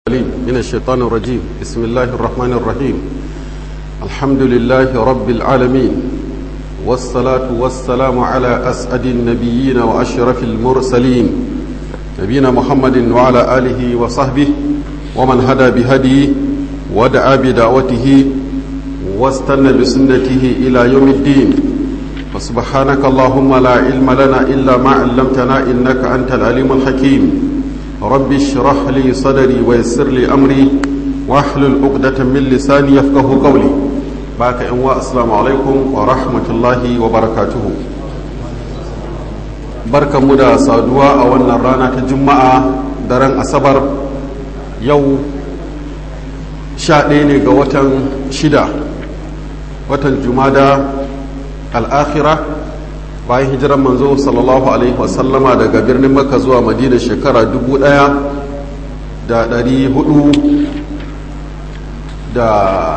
من الشيطان الرجيم بسم الله الرحمن الرحيم الحمد لله رب العالمين والصلاة والسلام على أسعد النبيين وأشرف المرسلين نبينا محمد وعلى آله وصحبه ومن هدى بهديه ودعا بدعوته واستنى بسنته إلى يوم الدين فسبحانك اللهم لا علم لنا إلا ما علمتنا إنك أنت العليم الحكيم رب اشرح لي صدري ويسر لي أمري واحلل عقدة من لساني يفقه قولي باك إنواء السلام عليكم ورحمة الله وبركاته بركة مدى صادوا أولنا رانا تجمع درن أصبر يو شاء ga watan shida watan jumada al'akhira bayan hijiran manzo sallallahu alaihi wasallama daga birnin makka zuwa madina shekara dubu ɗaya da ɗari hudu da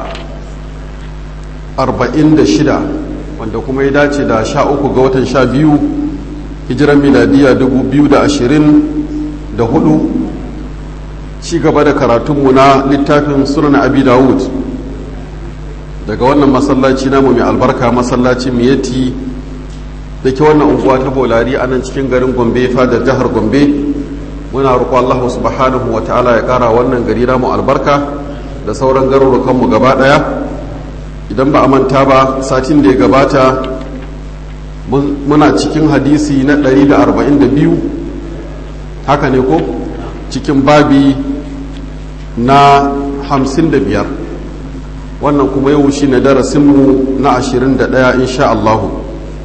arba'in da shida wanda kuma ya dace da sha uku ga watan sha biyu hijiran miladiya dubu biyu da ashirin da hudu ci gaba da karatunmu na littafin sunan abi dawud daga wannan masallaci namu mai albarka masallaci miyati da ke wannan unguwa ta bolari a nan cikin garin gombe fadar jihar gombe muna roƙo allahu subhanahu wa ta'ala ya ƙara wannan gari namu albarka da sauran garurukanmu gaba ɗaya idan ba a manta ba satin da ya gabata muna cikin hadisi na 142 haka ne ko cikin babi na 55 wannan kuma yau shi ne darasinmu na 21 insha Allahu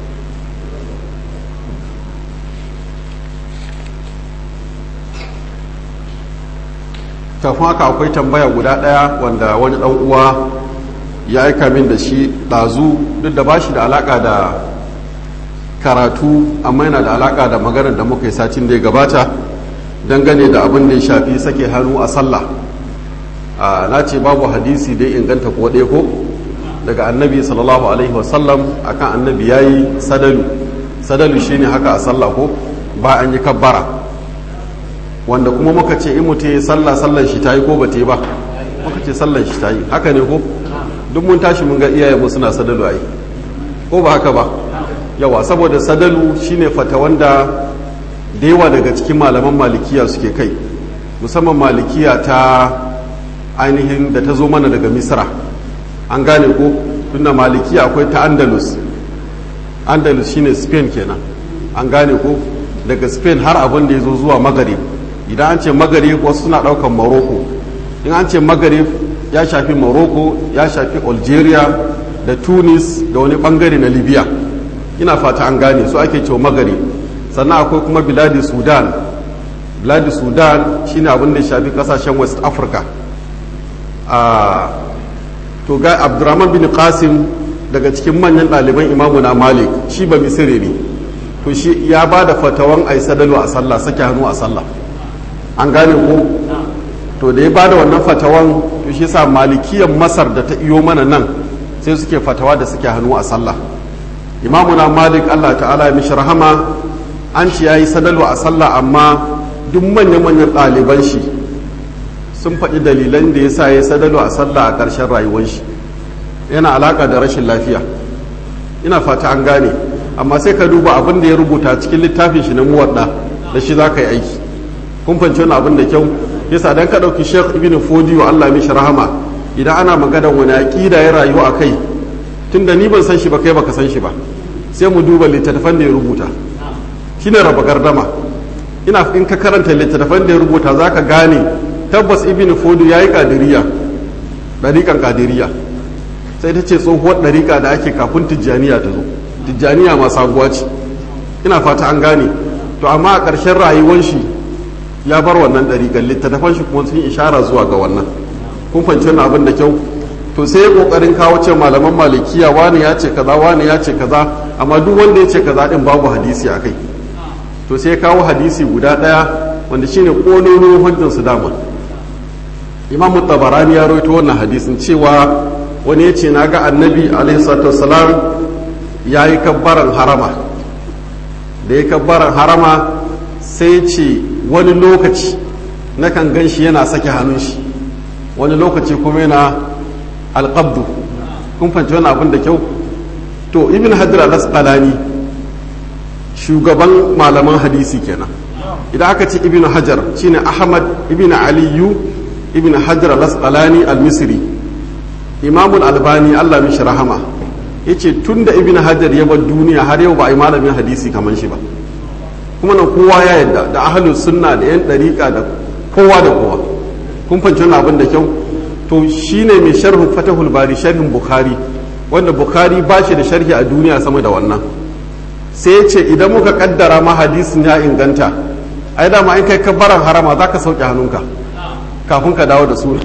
kafin haka akwai tambaya guda ɗaya wanda wani ɗan uwa ya aika min da shi ɗazu duk da ba shi da alaƙa da karatu amma yana da alaƙa da maganar da muka yi satin da ya gabata dangane da abin da ya shafi sake hannu a sallah na ce babu hadisi dai inganta ko ɗaya ko daga annabi sallallahu alaihi wasallam akan annabi ya yi sadalu sadalu shine haka a sallah ko ba an yi kabbara wanda kuma muka ce in mutum ya sallah sallan shi ta yi ko ba ta yi ba muka ce sallan shi ta yi haka ne ko duk mun tashi mun ga iyayenmu suna sadalu a yi ko ba haka ba yawa saboda sadalu shine fata wanda da yawa daga cikin malaman malikiya suke kai musamman malikiya ta ainihin da ta zo mana daga misra an gane ko tunda malikiya akwai ta andalus andalus shine spain kenan an gane ko daga spain har abin da ya zo zuwa magarib idan an ce magarib wasu suna daukan morocco in an ce magarib ya shafi morocco ya shafi algeria da tunis da wani bangare na libya ina fata an gane su ake cewa magarib sannan akwai kuma biladi sudan biladi sudan shine abin da ya shafi kasashen west africa to ga abdurrahman bin qasim daga cikin manyan ɗaliban imamu na malik shi ba misiri ne to shi ya ba da fatawan a yi sadalu a sallah sake hannu a sallah an gane ko to da ya ba da wannan fatawan to shi sa malikiyan masar da ta iyo mana nan sai suke fatawa da suke hannu a sallah imamu na malik allah ta'ala ya mishi rahama an ci ya yi sadalu a sallah amma duk manya-manyan ɗaliban shi sun faɗi dalilan da ya sa ya sadalu a sallah a ƙarshen rayuwar shi yana alaƙa da rashin lafiya ina fata an gane amma sai ka duba abin da ya rubuta cikin littafin shi na muwadda da shi za ka yi aiki kun fahimci wani abin da kyau yasa dan ka ɗauki sheikh ibn fodiyo allah mishi rahama idan ana maganar wani aƙida ya rayu a kai tunda ni ban san shi ba kai baka san shi ba sai mu duba littattafan da ya rubuta shine raba gardama ina in ka karanta littattafan da ya rubuta za ka gane tabbas ibn fodu ya yi kadiriya ɗariƙan kadiriya sai ta ce tsohuwar ɗariƙa da ake kafin tijjaniya ta zo tijjaniya ma sabuwa ce ina fata an gane to amma a ƙarshen rayuwar shi ya bar wannan ɗariƙan littattafan shi kuma sun ishara zuwa ga wannan kun fahimci wannan abin da kyau to sai ya ƙoƙarin kawo ce malaman malikiya wani ya ce kaza wani ya ce kaza amma duk wanda ya ce kaza din babu hadisi a kai to sai ya kawo hadisi guda ɗaya wanda shine ƙololin hujjar su dama imam tabarani ya rawaito wannan hadisin cewa wani ya ce na ga annabi alaihi ya yi kabbaran harama da ya kabbaran harama sai ce wani lokaci nakan gan shi yana sake hannun shi wani lokaci kuma yana alƙabdu kun fahimci wani abin da kyau to ibn hajar al-asqalani shugaban malaman hadisi kenan idan aka ce ibn hajar shine ahmad ibn aliyu ibn hajar al-asqalani al-misri imamul albani allah mishi rahama yace tunda ibn hajar ya bar duniya har yau ba a yi malamin hadisi kamar shi ba kuma nan kowa ya yadda da ahlus sunna da yan dariƙa da kowa da kowa kun fahimci wannan abin da kyau to shine mai sharhu fatahul bari sharhin bukhari wanda bukhari ba shi da sharhi a duniya sama da wannan sai ya ce idan muka kaddara ma hadisin ya inganta ai dama in kai kabbaran harama za ka sauke hannunka kafin ka dawo da sura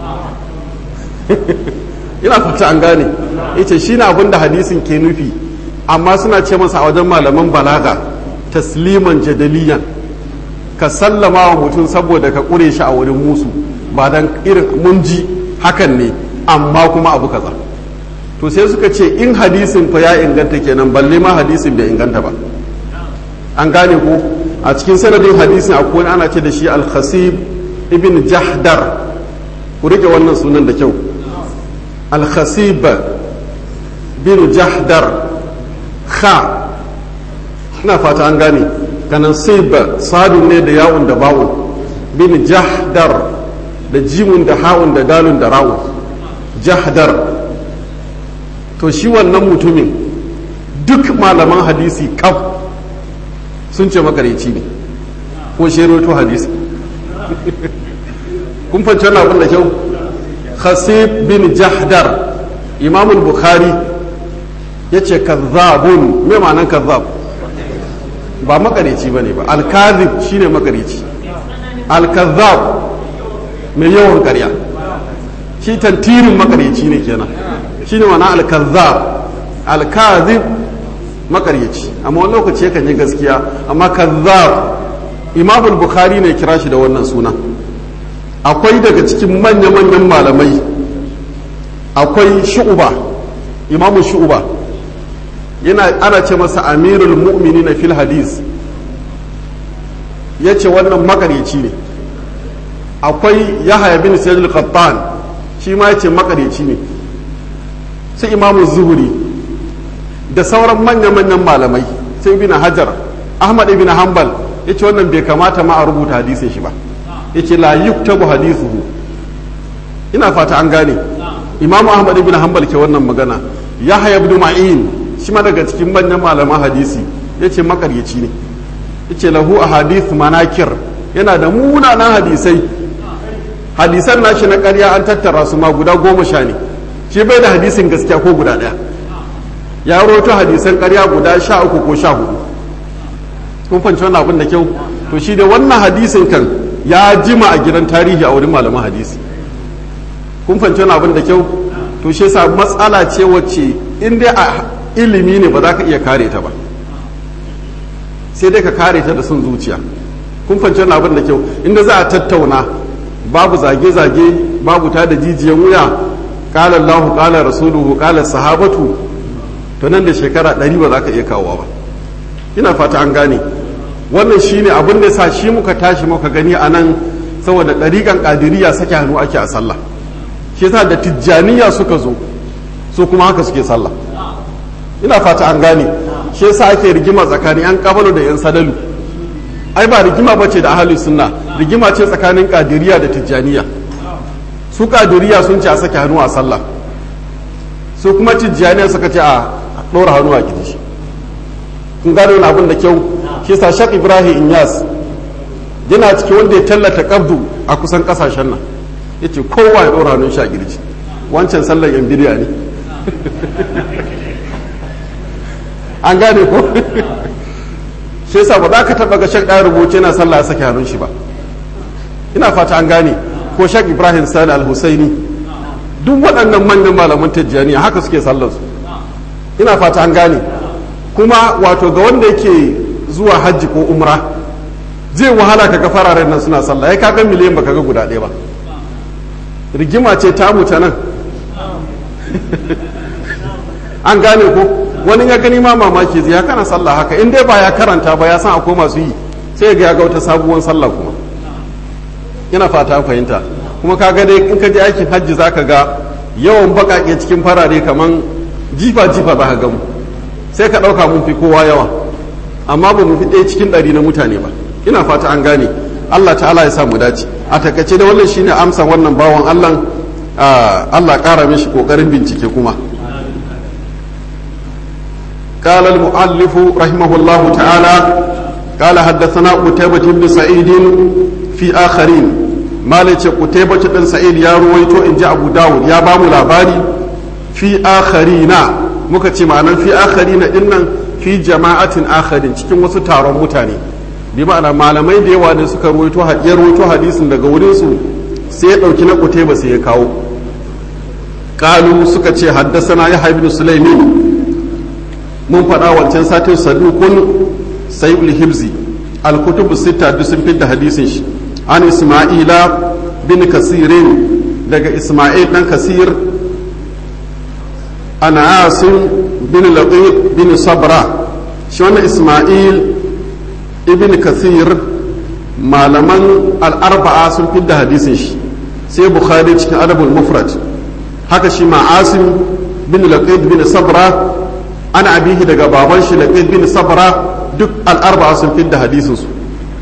ina fata an gane yace shine abin da hadisin ke nufi amma suna ce masa a wajen malaman balaga tasliman jadaliyan ka sallama wa mutum saboda ka kure shi a wurin musu ba dan irin mun ji hakan ne amma kuma abu kaza to sai suka ce in hadisin fa ya inganta kenan balle ma hadisin bai inganta ba an gane ko a cikin sanadin hadisin akwai wani ana ce da shi al-khasib ibn jahdar ku rike wannan sunan da kyau al-khasib bin jahdar kha ina fata an gane kanan sib sadun ne da yawun da ba'un bin jahdar da jimun da ha'un da dalun da ra'un jahdar to shi wannan mutumin duk malaman hadisi kaf sun ce makareci ne ko sheroto hadisi kun fanci wannan abin da kyau khasib bin jahdar imamul bukhari ya ce kazzabun mai ma'anan kazzab ba makareci ba ne ba alkazib shine makareci alkazzab mai yawan karya shi tantirin makareci ne kenan shi ne mana alkazzab alkazib makaryaci amma wani lokaci yakan yi gaskiya amma kazzab imamul bukhari ne kira shi da wannan suna akwai daga cikin manya-manyan malamai akwai shu'uba imamu shu'uba yana ana ce masa amirul mu'mini na fil hadis ya ce wannan makaryaci ne akwai yahaya bin sayyid al-qattan shi ma ya ce makaryaci ne sai imamu zuhuri da sauran manya-manyan malamai sai ibn hajar ahmad ibn hanbal ya ce wannan bai kamata ma a rubuta hadisin shi ba ya ce la yuktabu hadisuhu ina fata an gane imamu ahmad ibn hanbal ke wannan magana yahya ibn ma'in shi ma daga cikin manyan malaman hadisi ya ce makaryaci ne ya ce lahu a hadith manakir yana da munanan hadisai hadisan nashi na karya an tattara su ma guda goma sha ne shi bai da hadisin gaskiya ko guda ɗaya ya roto hadisan karya guda sha uku ko sha hudu kun fanci wannan abin da kyau to shi da wannan hadisin kan ya jima a gidan tarihi a wurin malaman hadisi kun fanci wannan abin da kyau to shi yasa matsala ce wacce in dai a ilimi ne ba za ka iya kare ta ba sai dai ka kare ta da son zuciya kun fanci wannan abin da kyau inda za a tattauna babu zage-zage babu ta da jijiyan wuya kala Allahu kala rasuluhu kala sahabatu to nan da shekara ɗari ba za ka iya kawowa ba ina fata an gane wannan shine abin da sa shi muka tashi muka gani a nan saboda ɗariƙan ƙadiriya sake hannu ake a sallah shi yasa da tijjaniya suka zo su kuma haka suke sallah ina fata an gane shi yasa ake rigima tsakanin yan kabalu da yan sadalu ai ba rigima ba ce da ahalin sunna rigima ce tsakanin ƙadiriya da tijjaniya su ƙadiriya sun ce a sake hannu a sallah su kuma tijjaniya suka ce a ɗora hannu a kirji kun gano wani abin da kyau shi sa shak ibrahim inyas yana ciki wanda ya tallata kabdu a kusan kasashen nan ya ce kowa ya ɗora hannun shi a kirji wancan sallar yan bidiya ne an gane ko shi yasa ba za ka taɓa ga shak ɗaya rubuce yana sallah ya sake hannun shi ba ina fata an gane ko shak ibrahim sani al-husaini duk waɗannan manyan malaman tijjaniya haka suke sallarsu ina fata an gane kuma wato ga wanda yake zuwa hajji ko umra zai wahala kaga fararen nan suna sallah ya kaga miliyan baka ga guda ɗaya ba rigima ce ta ta nan an gane ko wani ya gani ma mamaki zai ya kana sallah haka in dai ba ya karanta ba ya san akwai masu yi sai ga ya ga wata sabuwar sallah kuma ina fata fahimta kuma ka ga dai in ka je aikin hajji za ka ga yawan baƙaƙe cikin farare kaman jifa jifa za ka gamu sai ka ɗauka mun fi kowa yawa amma ba mu fi ɗaya cikin ɗari na mutane ba ina fata an gane Allah ta'ala ya sa mu dace a takaice da wannan shine amsa wannan bawan Allah Allah ƙara mishi ƙoƙarin bincike kuma قال المؤلف رحمه الله تعالى قال حدثنا قتيبة بن سعيد في آخرين ما ليش قتيبة بن سعيد يا رويتو إن جاء أبو داود يا بام لاباري في آخرين مكتي معنا في آخرين إن في جماعة آخرين cikin wasu taron mutane bi ma'ana malamai da yawa ne suka ruwaito ya ruwaito hadisin daga wurin su sai ya dauki na Qutayba sai ya kawo qalu suka ce haddasana ya ibn Sulaimin mun faɗa wancan satin sadukun sayyul hibzi al-kutub sita duk sun fitar hadisin shi an isma'ila bin kasirin daga isma'il dan kasir ana asim bin laqib bin sabra shi wannan isma'il ibn kasir malaman al-arba'a sun fitar hadisin shi sai bukhari cikin adabul mufrad haka shi ma asim bin laqib bin sabra ana abihi daga baban shi laqid bin sabra duk al'arba'a sun fidda hadisin su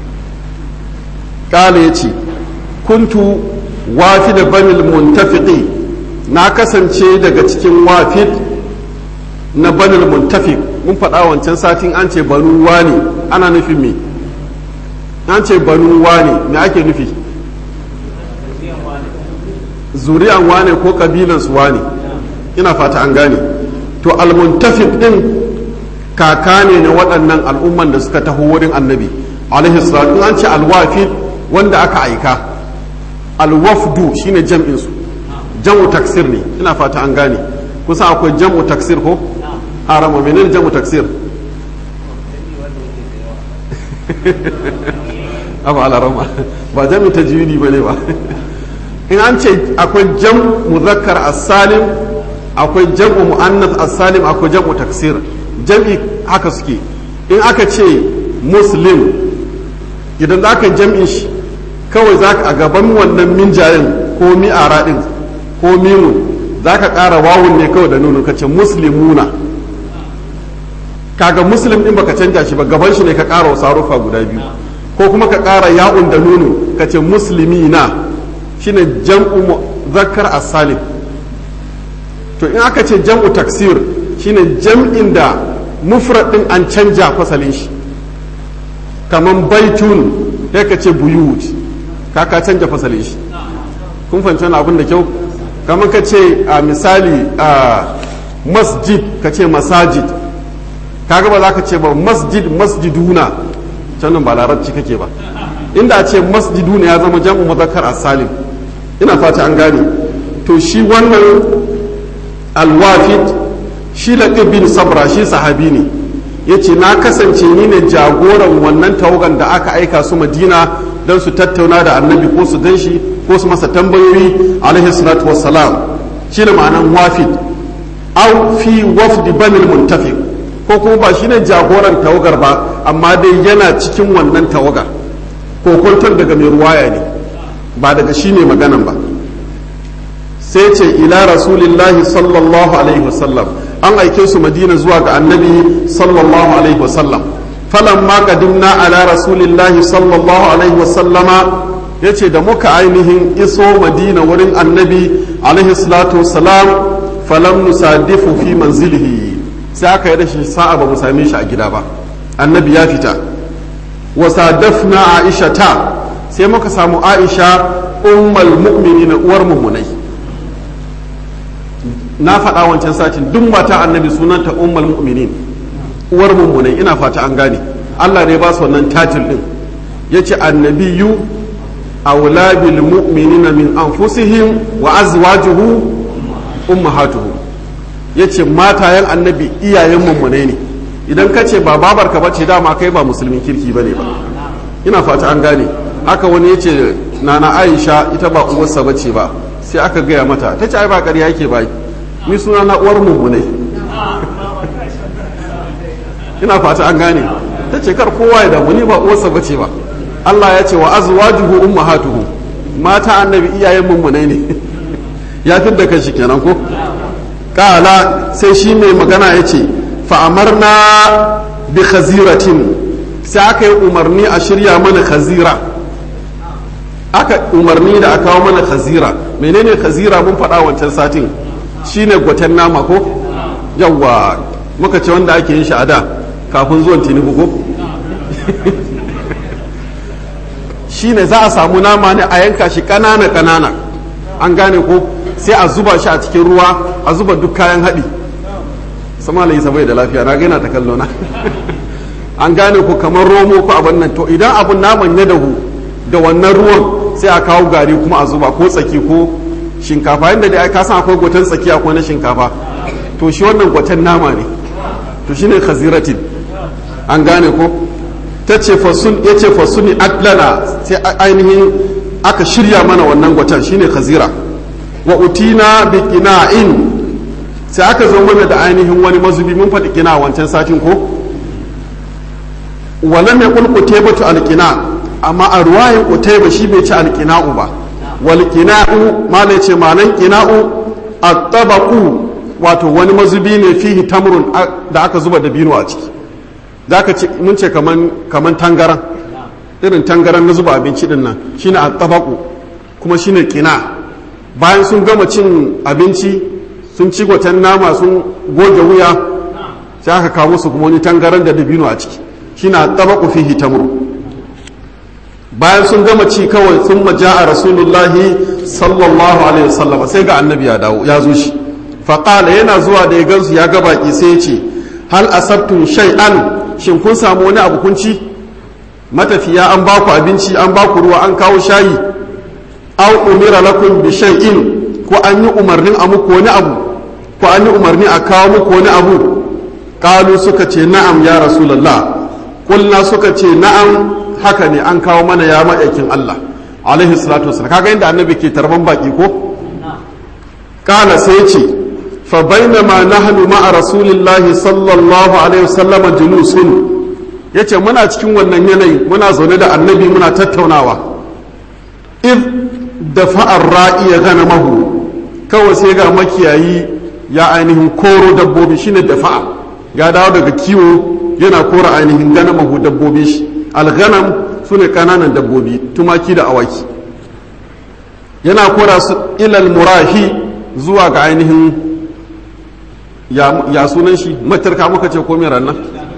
kala yace kuntu wafid banil muntafiqi na kasance daga cikin wafid na banil muntafiq mun faɗa wancan satin an ce banu wani ana nufin me an ce banu wani me ake nufi zuriyan wane ko kabilan su wane ina fata an gane to almuntafiq din kaka ne na waɗannan al'umman da suka taho wurin annabi alaihi salatu an ce alwafid wanda aka aika alwafdu shine jam'in su jam'u taksir ne ina fata an gane kusa akwai jam'u taksir ko harama menene jam'u taksir abu alarama ba jam'u tajwidi bane ba in an ce akwai jam'u muzakkar as-salim akwai jam'u mu'annas as-salim akwai jam'u taksir jam'i haka suke in aka ce muslim idan za ka jam'in shi kawai za ka a gaban wannan minjayin ko mi'ara din ko mimun za ka ƙara wawun ne kawai da nuna ka ce muslimuna kaga muslim din baka canja shi ba gaban shi ne ka ƙara wasu harufa guda biyu ko kuma ka ƙara ya'un da nunu ka ce muslimina shine jam'u zakkar as-salim to in aka ce jam'u taksir shine jam'in da mufrad din an canja fasalin shi kaman baitun sai ka ce buyut ka ka canja fasalin shi kun fahimci wani abin da kyau kaman ka ce a misali a masjid ka ce masajid kaga ba za ka ce ba masjid masjiduna can ba larabci kake ba inda a ce masjiduna ya zama jam'u muzakkar as-salim ina fata an gane to shi wannan alwafid shi laƙib bin sabra shi sahabi ne ya ce na kasance ni ne jagoran wannan tawagan da aka aika su madina don su tattauna da annabi ko su gan shi ko su masa tambayoyi alaihi salatu wassalam shi ne ma'anan wafid au fi wafdi banil muntafiq ko kuma ba shi ne jagoran tawagar ba amma dai yana cikin wannan tawagar ko kwantar daga mai ruwaya ne ba daga shi ne maganan ba sai ce ila rasulillahi sallallahu alaihi wasallam an aike su madina zuwa ga annabi sallallahu alaihi wasallam falan ma kadimna ala rasulillahi sallallahu alaihi wasallama ya ce da muka ainihin iso madina wurin annabi alaihi salatu wasalam falam nusadifu fi manzilihi sai aka yi rashin sa'a ba mu same shi a gida ba annabi ya fita wasadafna aisha ta sai muka samu aisha ummal mu'minina uwar mummunai na faɗa wancan satin duk mata annabi sunanta ummul mu'minin uwar mummunai ina fata an gane Allah ne ba su wannan tatil din yace annabiyu awla bil mu'minina min anfusihim wa azwajuhu ummahatuhum yace matayen annabi iyayen mummunai ne idan ka ce ba babarka ba ce dama kai ba musulmin kirki bane ba ina fata an gane haka wani yace nana Aisha ita ba uwarsa bace ba sai aka gaya mata ta ce ai ba ƙarya yake ba ni suna na uwar mummunai ina fata an gane ta ce kar kowa ya damu ni ba uwarsa bace ba Allah ya ce wa azwajuhu ummahatuhu mata annabi iyayen mummunai ne ya fi da kashi kenan ko kala sai shi mai magana ya ce fa'amarna bi khaziratin sai aka yi umarni a shirya mana khazira aka umarni da aka kawo mana khazira menene khazira mun faɗa wancan satin shine gwaten nama ko yawwa muka ce wanda ake yin shi a da kafin zuwan tinubu ko shine za a samu nama ne a yanka shi ƙanana ƙanana an gane ko sai a zuba shi a cikin ruwa a zuba duk kayan haɗi sama da bai da lafiya na gaina ta kallo na an gane ko kamar romo ko abin nan to idan abun naman ya dahu da wannan ruwan sai a kawo gari kuma a zuba ko tsaki ko shinkafa yadda dai ka san akwai gwatan tsaki akwai na shinkafa to shi wannan gwatan nama ne to shine khaziratin an gane ko ta ce fasun ya ce fasuni adlana sai ainihin aka shirya mana wannan gwatan shine khazira wa utina bi qina'in sai aka zo mana da ainihin wani mazubi mun faɗi kina wancan satin ko walam yaqul qutaybatu alqina amma a ruwayin qutayba shi bai ci alqina'u ba wal qina'u malai ce malan qina'u at-tabaqu wato wani mazubi ne fihi tamrun da aka zuba dabino a ciki zaka ce mun ce kaman kaman tangaran irin tangaran na zuba abinci din nan shine at-tabaqu kuma shine qina' bayan sun gama cin abinci sun ci gwatan nama sun goge wuya sai aka kawo su kuma wani tangaran da dabino a ciki shi na tabaku fihi tamru bayan sun gama ci kawai sun maja a rasulullahi sallallahu alaihi wasallam sai ga annabi ya dawo ya zo shi faƙala yana zuwa da ya gansu ya ga baki sai ya ce hal asabtum shay'an shin kun samu wani abu kun ci matafiya an baku abinci an baku ruwa an kawo shayi aw umira lakum bi shay'in ko an yi umarnin a muku wani abu ko an yi umarni a kawo muku wani abu kalu suka ce na'am ya rasulullah kulna suka ce na'am haka ne an kawo mana ya ma'aikin Allah alaihi salatu wasallam kaga inda annabi ke tarban baki ko kala sai ce fa bainama nahnu ma'a rasulillahi sallallahu alaihi wasallam julusun yace muna cikin wannan yanayi muna zaune da annabi muna tattaunawa id da fa'ar ra'i ya gana mahu kawai sai ga makiyayi ya ainihin koro dabbobi shine da fa'a ya dawo daga kiwo yana kora ainihin gana mahu dabbobi shi alganam su ne kananan dabbobi tumaki da awaki yana kora su ilal murahi zuwa ga ainihin ya sunan shi matarka muka ce ko mai rannan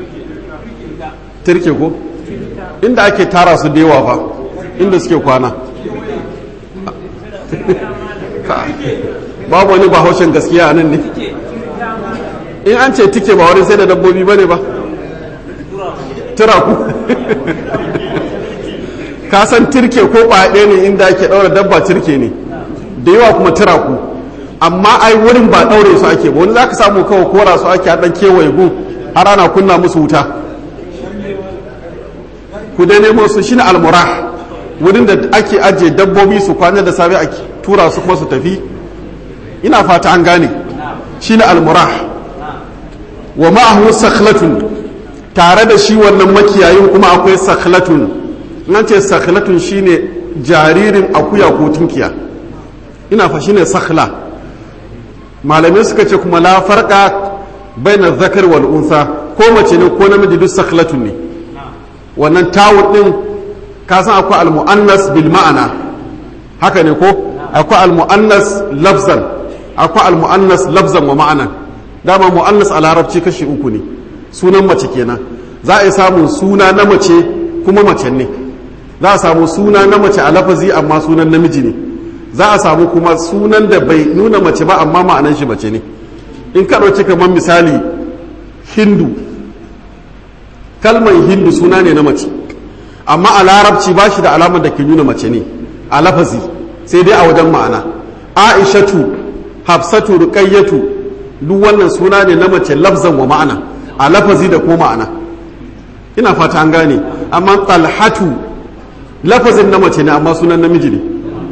turke ko inda ake tara su da yawa fa inda suke kwana babu wani bahaushen gaskiya a nan ne in an ce tike ba wani sai da dabbobi ba ne ba turaku ka san turke ko ɓaɗe ne inda ake ɗaura dabba turke ne da yawa kuma turaku amma ai wurin ba ɗaure su ake ba wani za ka samu kawai kora su ake haɗan kewaye gu har ana kunna musu wuta ku dai nemo su shine almurah wurin da ake ajiye dabbobi su kwana da safe ake tura su kuma su tafi ina fata an gane shine almurah wa ma'ahu sakhlatun tare da shi wannan makiyayin kuma akwai sakhlatun nan ce sakhlatun shine jaririn akuya ko tunkiya ina fa shine sakhla malamai suka ce kuma la farqa baina zakar wal unsa ko mace ne ko namiji duk sakhlatun ne wannan tawul din ka san akwai al-mu'annas bil ma'ana haka ne ko akwai al-mu'annas lafzan akwai al-mu'annas lafzan wa ma'anan dama mu'annas a larabci kashi uku ne sunan mace kenan za a yi samun suna na mace kuma mace ne za a samu suna na mace a lafazi amma sunan namiji ne za a samu kuma sunan da bai nuna mace ba amma ma'anan shi mace ne in ka ɗauki kamar misali hindu kalmar hindu suna ne na mace amma a larabci ba shi da alamar da ke nuna mace ne a lafazi sai dai a wajen ma'ana aishatu hafsatu ruqayyatu duk wannan suna ne na mace lafzan wa ma'ana a lafazi da ko ma'ana ina fata an gane amma talhatu lafazin na mace ne amma sunan namiji ne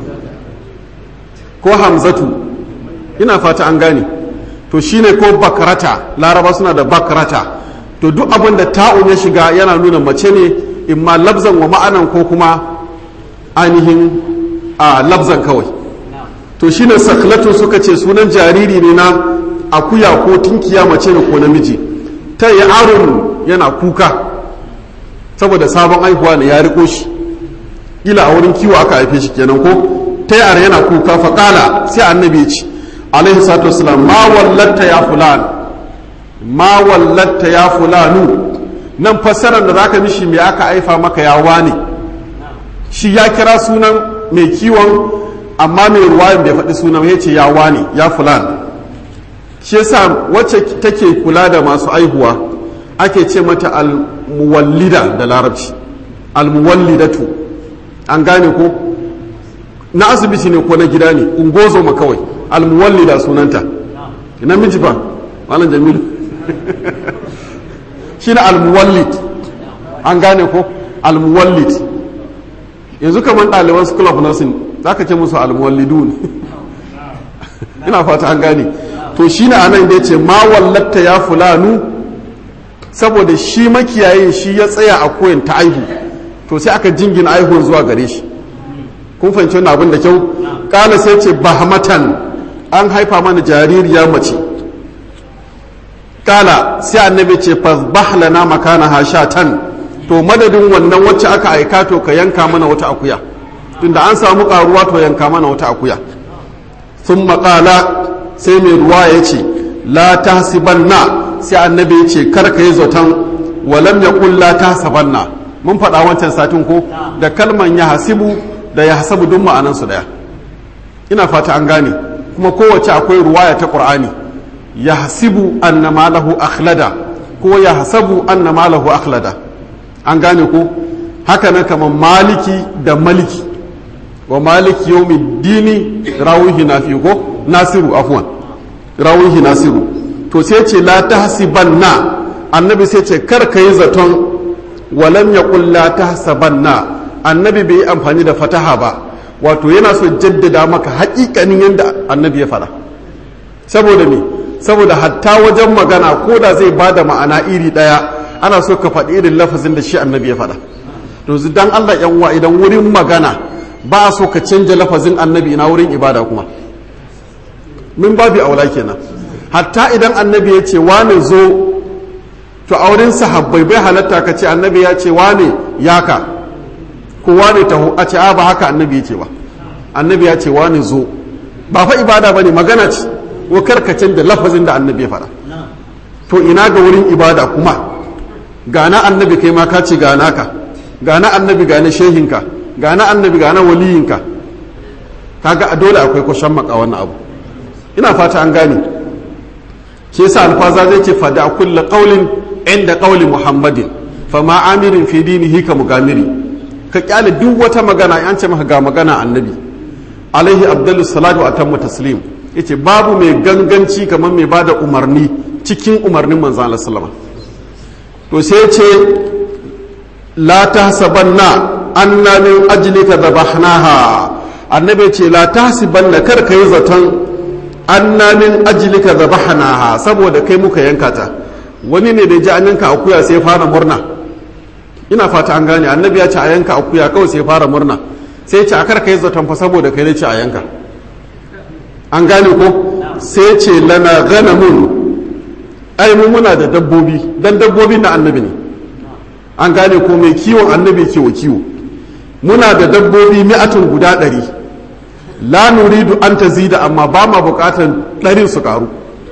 ko hamzatu ina fata an gane to shine ko bakarata laraba suna da bakarata to duk abin da ta'un ya shiga yana nuna mace ne imma labzan wa ma'anan ko kuma ainihin a labzan kawai to shine sakhlatu suka ce sunan jariri ne na akuya ko tinkiya mace ne ko namiji ta yi arun yana kuka saboda sabon aihuwa ne ya riko shi ila a wurin kiwo aka haife shi kenan ko ta yi yana kuka faƙala sai annabi ya ce alaihi salatu wasalam ma wallatta ya fulan ma wallatta ya fulanu nan fassarar da zaka mishi me aka haifa maka ya wane shi ya kira sunan mai kiwon amma mai ruwayan bai faɗi sunan ya ce ya wane ya fulan shi yasa wacce take kula da masu aihuwa ake ce mata almuwallida da larabci almuwallidatu an gane ko na asibiti ne ko na gida ne ungozo ma kawai almuwallida sunanta namiji ba malam jamilu shi na almuwallid an gane ko almuwallid yanzu kamar ɗaliban school of nursing za ka ce musu almuwallidun ina fata an gane to shi na anan da ya ce ma wallatta ya fulanu saboda shi makiyayin shi ya tsaya a koyin ta aihu to sai aka jingina aihuwar zuwa gare shi kun fahimci wannan abin da kyau kala sai ce bahmatan an haifa mana jaririya mace kala sai annabi ce fasbahlana makana hashatan to madadin wannan wacce aka aika to ka yanka mana wata akuya tunda an samu karuwa to yanka mana wata akuya sun maƙala sai mai ruwa ya ce la tahsibanna sai annabi ya ce kar ka yi zaton walam ya la tahsabanna mun faɗa wancan satin ko da kalman ya hasibu da ya hasabu duk ma'anansu daya ina fata an gane kuma kowace akwai ruwaya ta qur'ani ya hasibu anna malahu akhlada ko ya hasabu anna malahu akhlada an gane ko haka na kamar maliki da maliki wa maliki yawmi dini rawihi nafi ko nasiru afwan rawihi nasiru to sai ce la tahsibanna annabi sai ce kar ka yi zaton walam yaqul la tahsabanna annabi bai yi amfani da fataha ba wato yana so jaddada maka haƙiƙanin yadda annabi ya faɗa saboda me saboda hatta wajen magana ko da zai ba da ma'ana iri ɗaya ana so ka faɗi irin lafazin da shi annabi ya faɗa to dan Allah yan uwa idan wurin magana ba a so ka canja lafazin annabi na wurin ibada kuma min babi aula kenan hatta idan annabi ya ce wane zo to a wurin sahabbai bai halatta ka ce annabi ya ce wane yaka kowa ne taho a ce a ba haka annabi ya ce ba annabi ya ce wani zo ba fa ibada ba ne magana ce ko karkacin da lafazin da annabi ya faɗa to ina ga wurin ibada kuma gana annabi kai ma ka ce gana ka gana annabi gana shehinka gana annabi gana waliyinka kaga a dole akwai kwashen maka wannan abu ina fata an gane shi yasa alfaza zai ce fada kulla qaulin inda qauli muhammadin fama amirin fi dinihi ka mugamiri ka kyale duk wata magana an ce maka ga magana annabi alaihi abdullu salatu wa atammu taslim yace babu mai ganganci kamar mai bada umarni cikin umarnin manzon Allah sallama to sai yace la tahsabanna anna min ajlika dhabahnaha annabi ce la tahsibanna kar kai zaton anna min ajlika dhabahnaha saboda kai muka yanka ta wani ne da ji an yanka akuya sai fara murna ina fata an gane annabi ya ce a yanka akuya kawai sai fara murna sai ce a karka yi zaton fa saboda kai ne ce a yanka an gane ko sai ce lana ganamun ai mu muna da dabbobi dan dabbobi na annabi ne an gane ko mai kiwon annabi ke wa kiwo muna da dabbobi mi'atun guda ɗari la nuridu an ta zida amma ba ma bukatan ɗarin su karu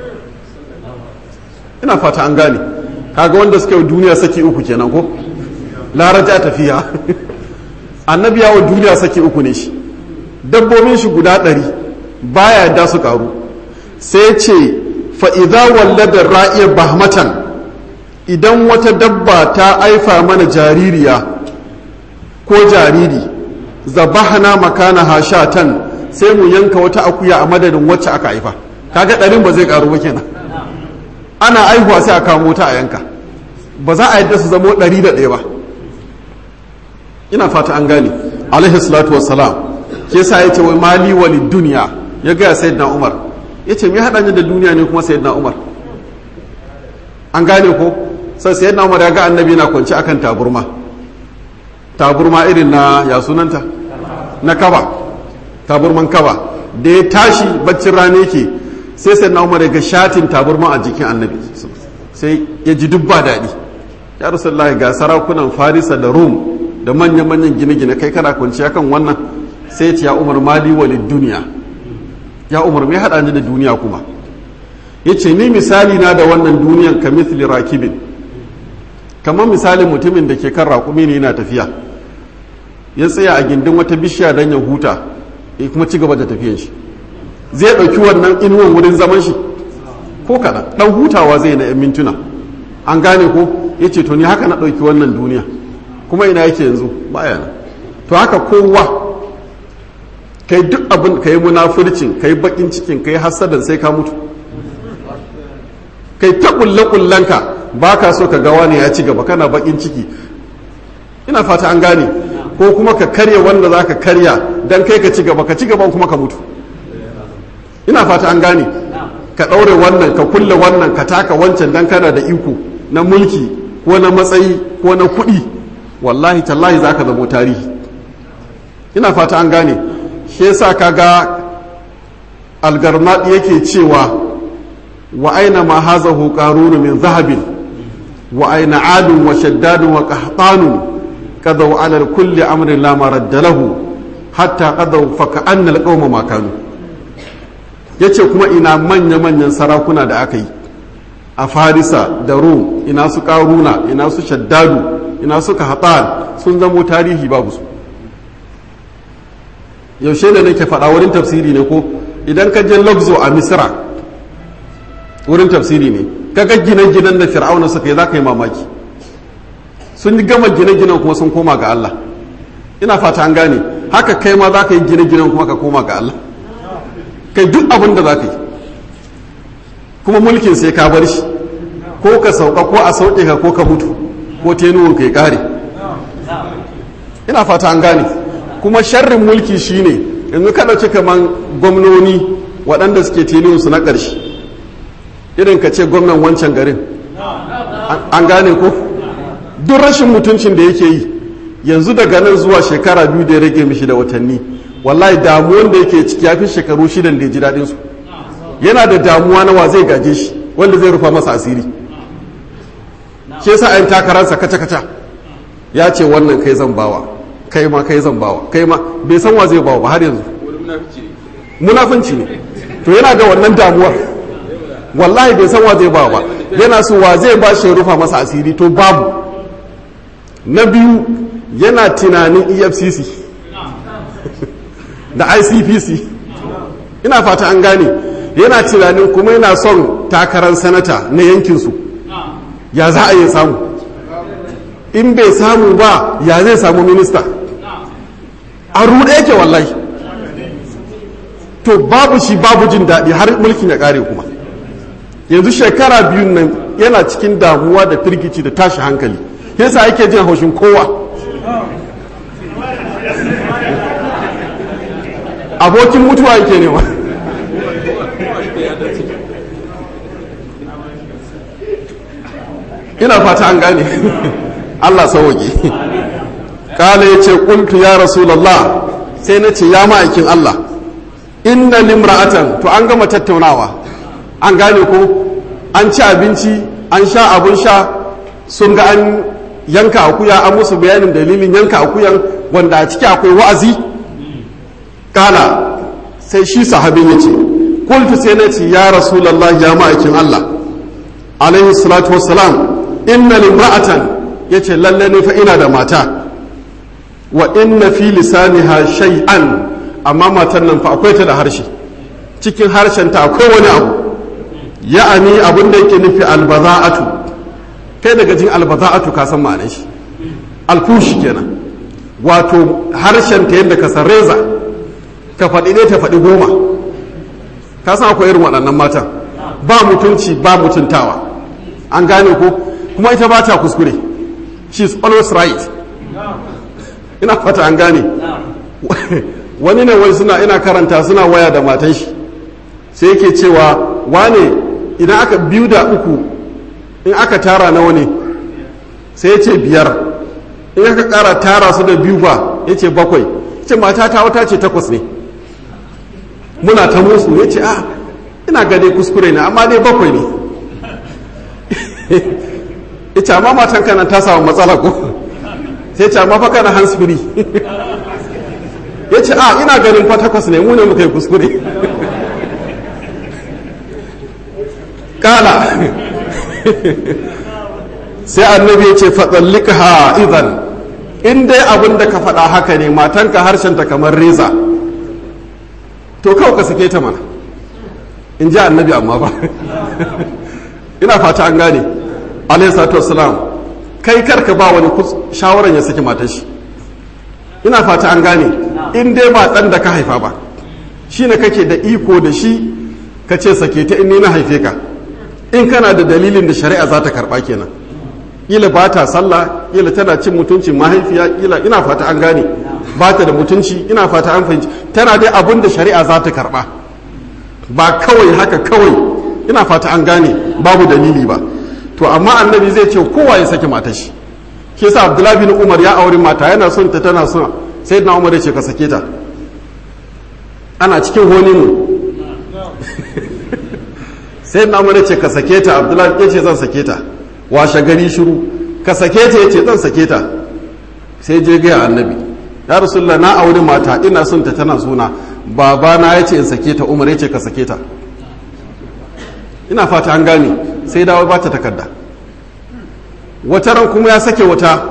ina fata an gane kaga wanda suka yi duniya saki uku kenan ko laraja tafiya annabi yawo duniya saki uku ne shi dabbobin shi guda ɗari baya da su karu sai ce fa'iza walladar ra'iyar bahmatan idan wata dabba ta aifa mana jaririya ko jariri zabahana makana hashatan sai mu yanka wata akuya a madadin wacce aka haifa kaga ɗarin ba zai karu ba kenan ana aihuwa sai a kamo ta a yanka ba za a yadda su zamo ɗari da ɗaya ba ina fata an gane alaihi salatu wassalam ke sa ya ce wai mali wali duniya ya gaya sayyidina umar ya ce me haɗa ni da duniya ne kuma sayyidina umar an gane ko sai sayyidina umar ya ga annabi na kwanci akan taburma taburma irin na ya sunanta na kaba taburman kaba da ya tashi baccin rana yake sai sai na umar ga shatin taburman a jikin annabi sai ya ji duk ba daɗi ya rasulullahi ga sarakunan farisa da rum da manya-manyan gine-gine kai kana kwanciya kan wannan sai ya ce ya umar mali walid duniya ya umar mai haɗa ni da duniya kuma ya ce ni misali na da wannan duniyan ka mithli rakibin kamar misalin mutumin da ke kan raƙumi ne yana tafiya ya tsaya a gindin wata bishiya don ya huta ya kuma ci gaba da tafiyan shi zai ɗauki wannan inuwan wurin zaman shi ko kaɗan ɗan hutawa zai na 'yan mintuna an gane ko ya ce to ni haka na ɗauki wannan duniya kuma ina yake yanzu baya nan to haka kowa kai duk abin ka yi munafurcin ka yi bakin cikin ka yi hasadan sai ka mutu kai ta kulle kullenka ba ka so ka gawa ne ya ci gaba kana bakin ciki ina fata an gane ko kuma ka karya wanda za ka karya don kai ka ci gaba ka ci gaba kuma ka mutu ina fata an gane ka ɗaure wannan ka kulle wannan ka taka wancan don kana da iko na mulki ko na matsayi ko na kuɗi wallahi tallahi za ka zamo tarihi ina fata an gane shi yasa ka ga algarnaɗi yake cewa wa aina ma hazahu qarunu min zahabin wa aina adun wa shaddadun wa qahtanun qadaw ala kulli amrin la maradda lahu hatta qadaw fa ka'anna alqawma ma kanu yace kuma ina manya manyan sarakuna da aka yi a farisa da rum ina su karuna ina su shaddadu ina su kahtan sun zamo tarihi babu su yaushe ne nake faɗa wurin tafsiri ne ko idan ka je luxo a misra wurin tafsiri ne kaga gine-ginen da fir'auna suka yi za ka yi mamaki sun gama gine-ginen kuma sun koma ga Allah ina fata an gane haka kai ma za ka yi gine-ginen kuma ka koma ga Allah kai duk abin da za ka yi kuma mulkin sai ka bar shi ko ka sauka ko a sauke ka ko ka mutu ko tenuwan ka ya kare ina fata an gane kuma sharrin mulki shine yanzu ka ɗauki kaman gwamnoni waɗanda suke tenuwansu na ƙarshe irin ka ce gwamnan wancan garin an gane ko duk rashin mutuncin da yake yi yanzu daga nan zuwa shekara biyu da ya rage mishi da watanni wallahi damuwan da yake ciki ya fi shekaru shidan da ya ji daɗin su yana da damuwa na wa zai gaje shi wanda zai rufa masa asiri shi yasa ayin takararsa kaca kaca ya ce wannan kai zan bawa kai ma kai zan bawa kai ma bai san wa zai bawa ba har yanzu munafunci ne to yana da wannan damuwar wallahi bai san wa zai ba ba yana so wa zai ba shi rufa masa asiri to babu na biyu yana tunanin efcc da icpc ina fata an gane yana tunanin kuma yana son takarar sanata na yankinsu ya za a yi samu in bai samu ba ya zai samu minista a ruɗe yake wallahi to babu shi babu jin daɗi har mulkin ya ƙare kuma yanzu shekara biyun nan yana cikin damuwa da firgici da tashi hankali yasa yake jin haushin kowa abokin mutuwa yake nema ina fata an gane Allah sauwaƙe kala ya ce ƙultu ya rasulallah sai na ce ya ma'aikin Allah inna limra'atan to an gama tattaunawa an gane ko an ci abinci an sha abun sha sun ga an yanka akuya an musu bayanin dalilin yanka akuyan wanda a ciki akwai wa'azi kala sai shi sahabin ya ce kultu sai na ce ya rasulallah ya ma'aikin Allah alaihi salatu wassalam inna limra'atan ya ce lalle ne fa ina da mata wa inna fi lisaniha shay'an amma matan nan fa akwai ta da harshe cikin harshen ta akwai wani abu ya'ani abin da yake nufi albaza'atu kai daga jin albaza'atu ka san ma'anar shi alfushi kenan wato harshen ta yadda ka san reza ka faɗi ne ta faɗi goma ka san akwai irin waɗannan matan ba mutunci ba mutuntawa an gane ko kuma ita ba ta kuskure she is always right ina fata an gane wani ne wai suna ina karanta suna waya da matan shi sai yake cewa wane idan aka biyu da uku in aka tara nawa ne sai ya ce biyar in aka kara tara su da biyu ba ya ce bakwai ce mata ta wata ce takwas ne muna ta musu ya ce a ina gane kuskure ne amma dai bakwai ne ya ce amma matan kanan ta samu matsala ko sai ce amma fa kana hands free ya ce a ina ganin fa takwas ne mu ne muka yi kuskure kala sai annabi ya ce fatsallika ha idan in dai abin da ka faɗa haka ne matanka harshenta kamar reza to kawai ka sake ta mana in ji annabi amma ba ina fata an gane alayhi salatu wassalam kai karka ba wani shawaran ya saki matar shi ina fata an gane in dai ba ɗan da ka haifa ba shi ne kake da iko da shi ka ce sake ta in ni na haife ka in kana da dalilin da shari'a za ta karɓa kenan kila ba ta sallah kila tana cin mutuncin mahaifiya kila ina fata an gane ba ta da mutunci ina fata an fahimci tana dai abin da shari'a za ta karba ba kawai haka kawai ina fata an gane babu dalili ba to amma annabi zai ce kowa ya sake matar shi ke sa abdullahi bin umar ya auri mata yana son ta tana son sai na umar ya ce ka sake ta ana cikin honi mu sai na umar ya ce ka sake ta abdullahi ya ce zan sake ta washe gari shiru ka sake ta ya ce zan sake ta sai je gaya annabi ya rasulullah na auri mata ina son ta tana suna babana ya ce in sake ta umar ya ce ka sake ta ina fata an gane sai dawo ba ta takarda wata ran kuma ya sake wata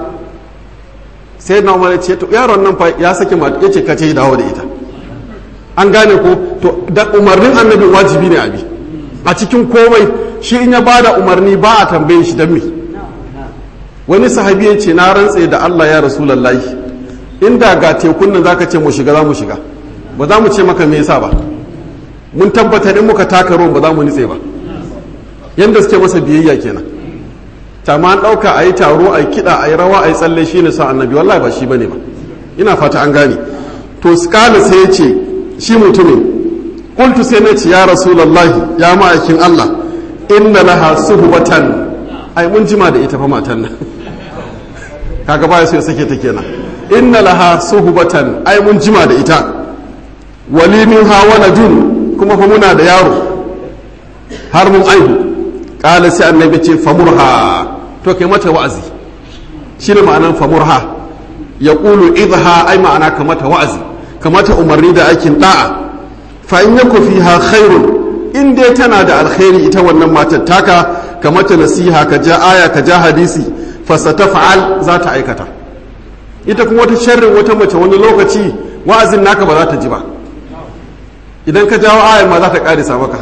sai na umar ya ce to yaron nan fa ya sake mata ya ce ka ce dawo da ita an gane ko to da umarnin annabi wajibi ne abi a cikin komai shi in ya ba da umarni ba a tambayin shi don me wani sahabi ya ce na rantse da Allah ya rasulallahi inda ga tekun nan zaka ce mu shiga za mu shiga ba za mu ce maka me yasa ba mun tabbatar in muka taka ruwan ba za mu nitse ba yanda suke masa biyayya kenan tama an ɗauka a yi taro a yi kiɗa a yi rawa a yi tsalle shi ne sa annabi wallahi ba shi bane ba ina fata an gane to skala sai ya ce shi mutumin kultu sai na ce ya rasulallahi ya ma'aikin Allah inna laha suhbatan ai mun jima da ita fa matan nan kaga baya so ya sake ta kenan inna laha suhbatan ai mun jima da ita wali min ha waladun kuma fa muna da yaro har mun aihu qala sai annabi ce famurha to kai mata wa'azi shine ma'anan famurha yaqulu idha ai ma'ana ka mata wa'azi kamata umarni da aikin da'a fa in yaku fiha khairun in dai tana da alkhairi ita wannan matar taka ka mata nasiha ka ja aya ka ja hadisi fasata fa'al za ta aikata ita kuma wata sharrin wata mace wani lokaci wa'azin naka ba za ta ji ba idan ka jawo ayar ma za ta karisa maka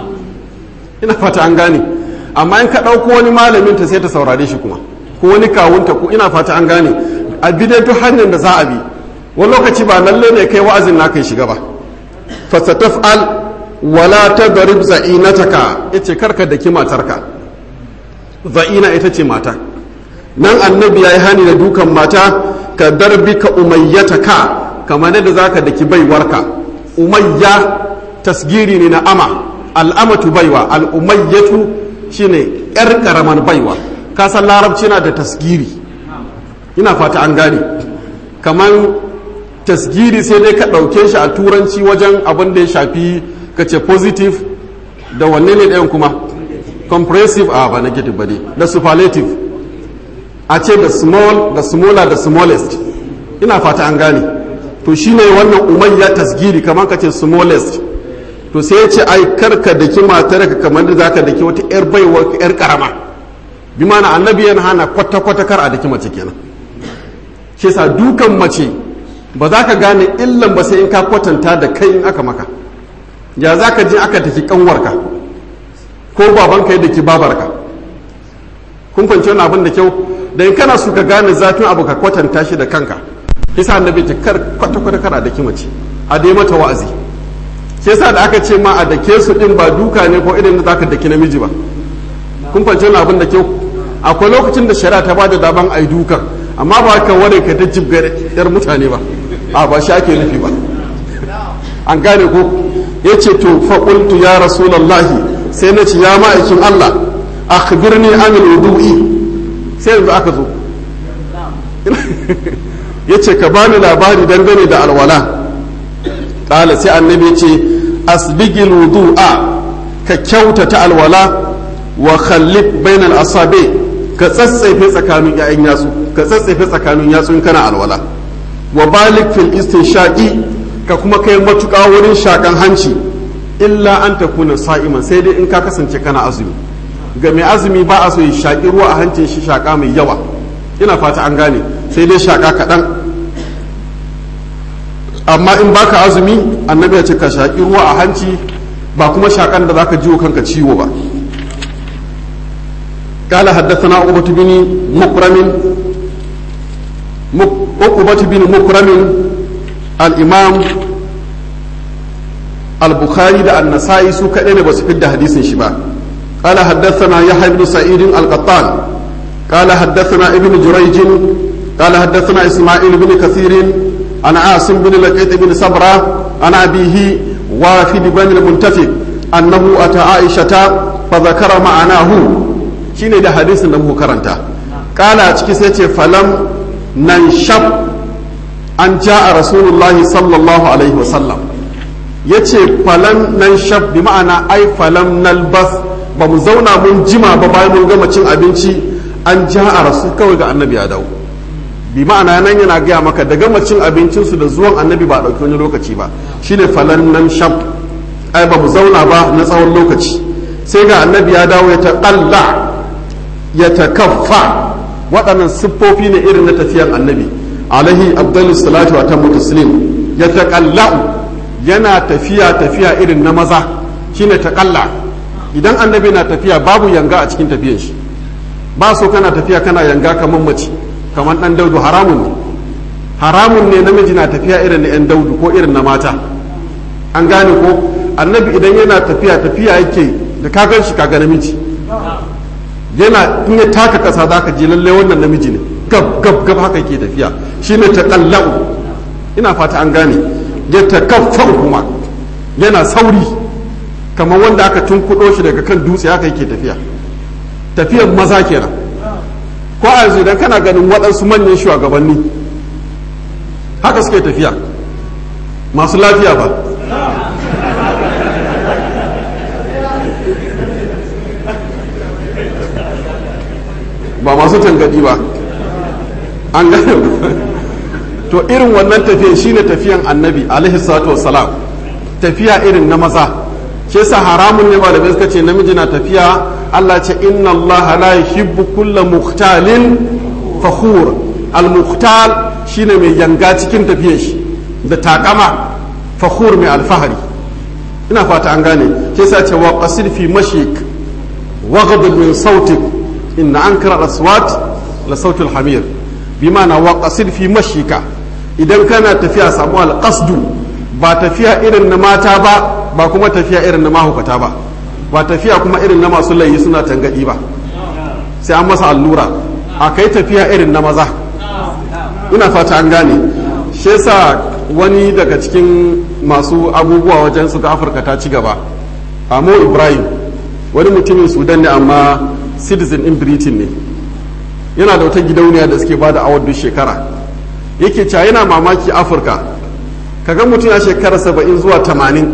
ina fata an gane amma in ka ɗauko wani malamin ta sai ta saurare shi kuma ko wani kawunta ko ina fata an gane a bi dai duk hanyar da za a bi wani lokaci ba lalle ne kai wa'azin naka ya shiga ba fasataf'al wala ta garib za'inataka ya ce karka da ki matarka za'ina ita ce mata nan annabi ya yi hani da dukan mata ka darbi ka umayyataka kamar yadda za ka daki baiwarka umayya tasgiri ne na ama al'amatu baiwa al'umayyatu shine yar karaman baiwa kasan larabci na da tasgiri ina fata an gane kamar tasgiri sai dai ka ɗauke shi a turanci wajen abin da ya shafi ka ce positive da wanne ne ɗayan kuma comprehensive a ba negative ba ne da superlative a ce da small da smaller da smallest ina fata an gane to shine wannan umayya tasgiri kamar ka ce smallest to sai ya ce ai karka da ki matar ka kamar da zaka daki wata yar baiwa yar karama bi mana annabi yana hana kwata kwata kar a daki mace kenan shi sa dukan mace ba za ka gane illan ba sai in ka kwatanta da kai in aka maka ya za ka je aka tafi kanwarka ko babanka yadda ki babarka kun fahimci wani abin da kyau da in kana so ka gane zafin abu ka kwatanta shi da kanka yasa annabi ta kar kwata kwata kar a daki mace a dai mata wa'azi shi yasa da aka ce ma a dake su din ba duka ne ko irin da zaka daki namiji ba kun fahimci wani abin da kyau akwai lokacin da shari'a ta bada daban ai dukan amma ba ka ware ka ta jibgar yar mutane ba a ba shi ake nufi ba an gane ko ya ce to faƙultu ya rasulallahi sai na ce ya ma'aikin Allah akhbirni anil wudu'i sai yanzu aka zo ya ce ka bani labari dangane da alwala ƙala sai annabi ya ce asbigil wudu'a ka kyautata alwala wa khallif bainal asabi ka tsatsefe tsakanin ƴaƴan yatsu ka tsatsefe tsakanin yatsu in kana alwala wa balik fil istinshaqi ka kuma kai matuƙa wurin shakan hanci illa an takuna sa'iman sai dai in ka kasance kana azumi ga mai azumi ba a so ya shaƙi ruwa a hancin shi shaƙa mai yawa ina fata an gane sai dai shaƙa kaɗan amma in baka azumi annabi ya ce ka shaƙi ruwa a hanci ba kuma shaƙan da zaka jiwo kanka ciwo ba قال حدثنا عقبة بن مكرم عقبة بن مكرم الإمام البخاري ده النسائي سو كدين بس في حديث شبا قال حدثنا يحيى بن سعيد القطان قال حدثنا ابن جريج قال حدثنا اسماعيل بن كثير عن عاصم بن لقيط بن صبرة عن أبيه وافد بن المنتفق أنه أتى عائشة فذكر معناه شين ده حديث نمه كرنتا قال أتكي سيتي فلم ننشب أن جاء رسول الله صلى الله عليه وسلم yace falam nan shab bi ma'ana ai falam nalbas ba mu zauna mun jima ba bayan mun gama cin abinci an ja a rasu kawai ga annabi ya dawo bi ma'ana nan yana gaya maka da gama cin abincinsu da zuwan annabi ba a ɗauki wani lokaci ba shine falan nan shab ai ba mu zauna ba na tsawon lokaci sai ga annabi ya dawo ya taƙalla ya takaffa waɗannan siffofi ne irin na tafiyan annabi alaihi abdullu salatu wa tammu taslim ya taƙalla yana tafiya tafiya irin na maza shine taƙalla idan annabi na tafiya babu yanga a cikin tafiyan shi ba so kana tafiya kana yanga kamar mace kamar dan daudu haramun ne haramun ne namiji na tafiya irin na yan daudu ko irin na mata an gane ko annabi idan yana tafiya tafiya yake da ka gan shi kaga namiji yana in ya taka kasa za ka ji lalle wannan namiji ne gab gab gab haka yake tafiya shine taqallau ina fata an gane ya takaffar kuma yana sauri kamar wanda aka tunkuɗo shi daga kan dutse haka yake tafiya tafiyan maza kenan ko a yanzu idan kana ganin waɗansu manyan shugabanni haka suke tafiya masu lafiya ba ba masu tangadi ba an gane to irin wannan tafiyan shine tafiyan annabi alaihi salatu wassalam tafiya irin na maza shi yasa haramun ne malamai suka ce namiji na tafiya Allah ce inna Allah la yuhibbu kulla mukhtalin fakhur al mukhtal shine mai yanga cikin tafiyar shi da takama fakhur mai alfahari ina fata an gane shi yasa ce wa qasid fi mashik waghdud min sautik inna ankara al-aswat la sautul hamir bimana wa qasid fi mashika idan kana tafiya samu al-qasdu ba tafiya irin na mata ba ba kuma tafiya irin na mahukata ba ba tafiya kuma irin na masu layi suna tangadi ba sai an masa allura a kai tafiya irin na maza ina fata an gane shi yasa wani daga cikin masu abubuwa wajen su ga afirka ta ci gaba amo ibrahim wani mutumin sudan ne amma citizen in britain ne yana da wata gidauniya da suke bada awar duk shekara yake cewa yana mamaki afirka kaga mutum ya shekara saba'in zuwa tamanin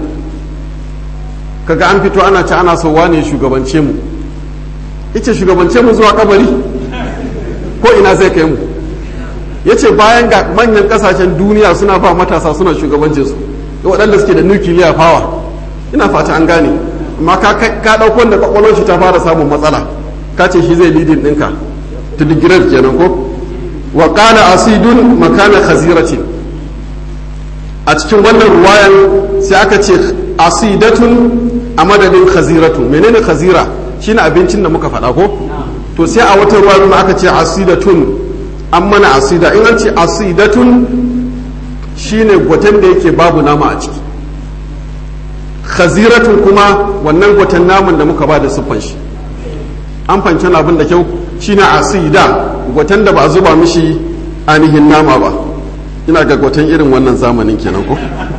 kaga an fito ana ci ana so wane shugabance mu yace shugabance mu zuwa kabari ko ina zai kai mu yace bayan ga manyan kasashen duniya suna ba matasa suna shugabance su da waɗanda suke da nuclear power ina fata an gane amma ka ka dauko wanda kwakwalwar shi ta fara samun matsala ka ce shi zai leading ɗinka to the grade kenan ko wa qala asidun makana khaziratin a cikin wannan ruwayan sai aka ce asidatun a madadin khaziratu menene khazira shine abincin da muka faɗa ko to sai a wata ruwa kuma aka ce asidatun an mana asida in an ce asidatun shine gwaten da yake babu nama a ciki khaziratun kuma wannan gwaten naman da muka ba da siffan shi an fanci abin da kyau shine asida gwaten da ba a zuba mishi ainihin nama ba ina ga gwaten irin wannan zamanin kenan ko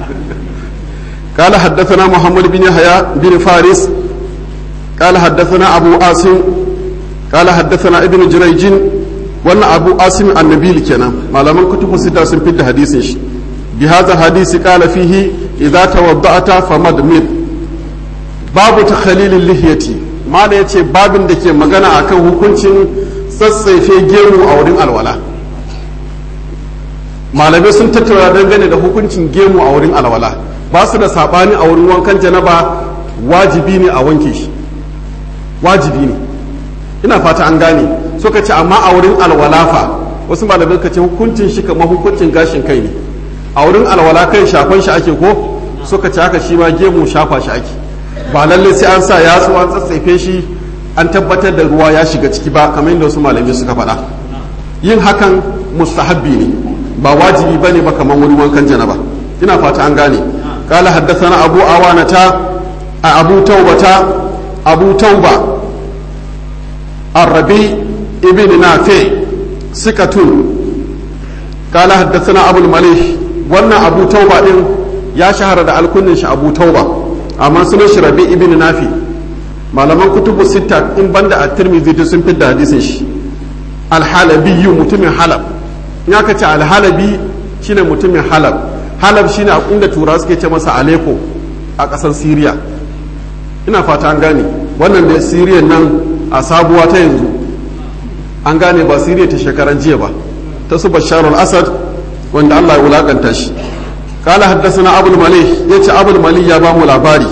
قال حدثنا محمد بن يحيى بن فارس قال حدثنا أبو عاصم قال حدثنا ابن جريج وانا أبو عاصم النبيل كنا ما لم كتب ستة سنفيد حديث بهذا الحديث قال فيه idza tawadda'ata famadmid babu takhalilil lihiyati mala yace babin da ke magana akan hukuncin tsatsaife gemu a wurin alwala malamai sun tattauna dangane da hukuncin gemu a wurin alwala ba su da sabani a wurin wankan janaba wajibi ne a wanke shi wajibi ne ina fata an gane suka ce amma a wurin alwala fa wasu malamai ka ce hukuncin shi kamar hukuncin gashin kai ne a wurin alwala kai shafan shi ake ko suka ce haka shi ma gemu shafa shi ake ba lalle sai an sa yatsu an tsatsaife shi an tabbatar da ruwa ya shiga ciki ba kamar yadda wasu malamai suka faɗa yin hakan mustahabbi ne ba wajibi bane ba kamar wani wankan janaba ina fata an gane قال حدثنا أبو عوانة أبو توبة أبو توبة الربيع ابن نافع سكة قال حدثنا أبو المليح وانا أبو توبة إن يا شهر دا الكنش أبو توبة أما سنش ربيع ابن نافع malaman kutubu sita in banda a tirmidhi duk sun fidda hadisin shi alhalabi mutumin halab in aka ce alhalabi shine mutumin halab halab shine a inda tura suke ce masa aleko a ƙasar siriya ina fata an gane wannan da siriya nan a sabuwa ta yanzu an gane ba siriya ta shekaran jiya ba ta su bashar al-asad wanda allah ya wulakanta shi kala haddasa abul mali ya ce abul mali ya ba mu labari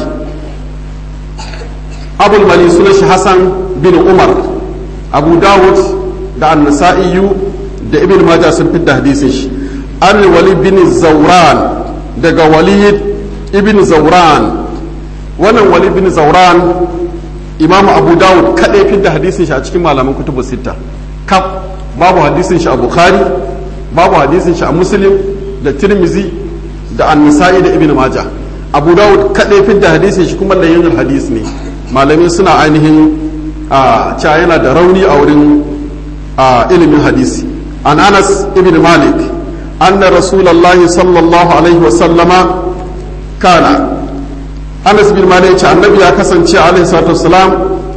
abul mali suna shi hassan bin umar abu dawud da annasa'iyu da ibn majah sun fidda hadisin shi an walid bin zauran daga walid ibn zauran wannan walid bin zauran imamu abu dawud kaɗai fi da hadisin shi a cikin malaman kutubu sita kaf babu hadisin shi a bukhari babu hadisin shi a muslim da tirmizi da annisa'i da ibn maja abu dawud kaɗai fi da hadisin shi kuma layyin hadis ne malamai suna ainihin a cewa yana da rauni a wurin ilimin hadisi an anas ibn malik أن رسول الله صلى الله عليه وسلم كان أنس بن مالك النبي أكسن عليه الصلاة والسلام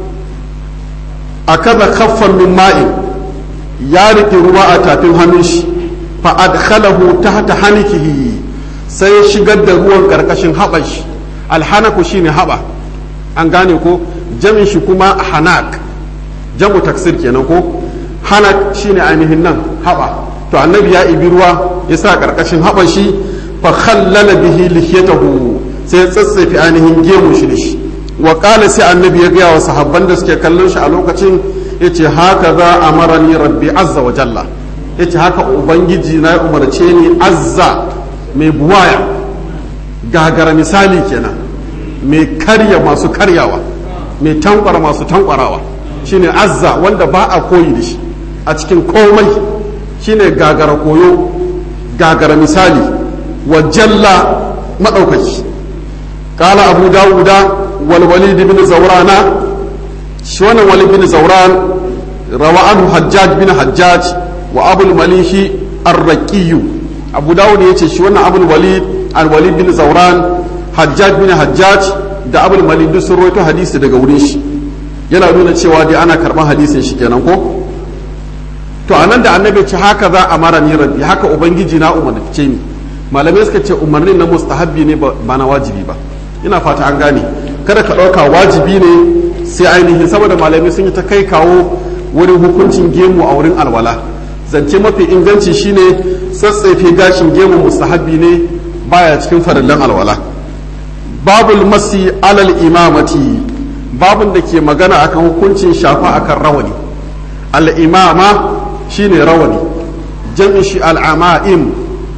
أكذا خفا من ماء يارك رواء تاتين هنش فأدخله تحت حنكه sai shigar da ruwan karkashin haɓar shi alhanaku shine haɓa an gane ko jamin shi kuma hanak jamu taksir kenan ko hanak shine ainihin nan haɓa to annabi ya ibi ruwa ya sa karkashin haɓar shi fa khallala bihi lihiyatahu sai ya tsatsefi ainihin gemu shi da shi wa qala sai annabi ya gaya wa sahabban da suke kallon shi a lokacin yace haka za amarani rabbi azza wa jalla yace haka ubangiji na ya umarce ni azza mai buwaya gagara misali kenan mai karya masu karyawa mai tankwara masu tankwarawa shine azza wanda ba a koyi da shi a cikin komai shine gagara koyo gagara misali wa jalla maɗaukaki kala abu dawuda wal walid bin zaurana shi wannan walid bin zauran rawa anhu hajjaj bin hajjaj wa abul malihi arraqiyu abu dawud ya ce shi wannan abul walid al walid bin zauran hajjaj bin hajjaj da abul malid duk sun rawaito hadisi daga wurin shi yana nuna cewa dai ana karban hadisin shi kenan ko to anan da annabi ce haka za a mara ni rabbi haka ubangiji na umarce ni malamai suka ce umarnin na mustahabbi ne ba na wajibi ba ina fata an gane kada ka ɗauka wajibi ne sai ainihin saboda malamai sun yi ta kai kawo wurin hukuncin gemu a wurin alwala zance mafi inganci shine tsatsefe gashin gemu mustahabbi ne baya cikin farillan alwala babul masi alal imamati babun da ke magana akan hukuncin shafa akan rawani al'imama shine rawani jam'in shi al'ama'im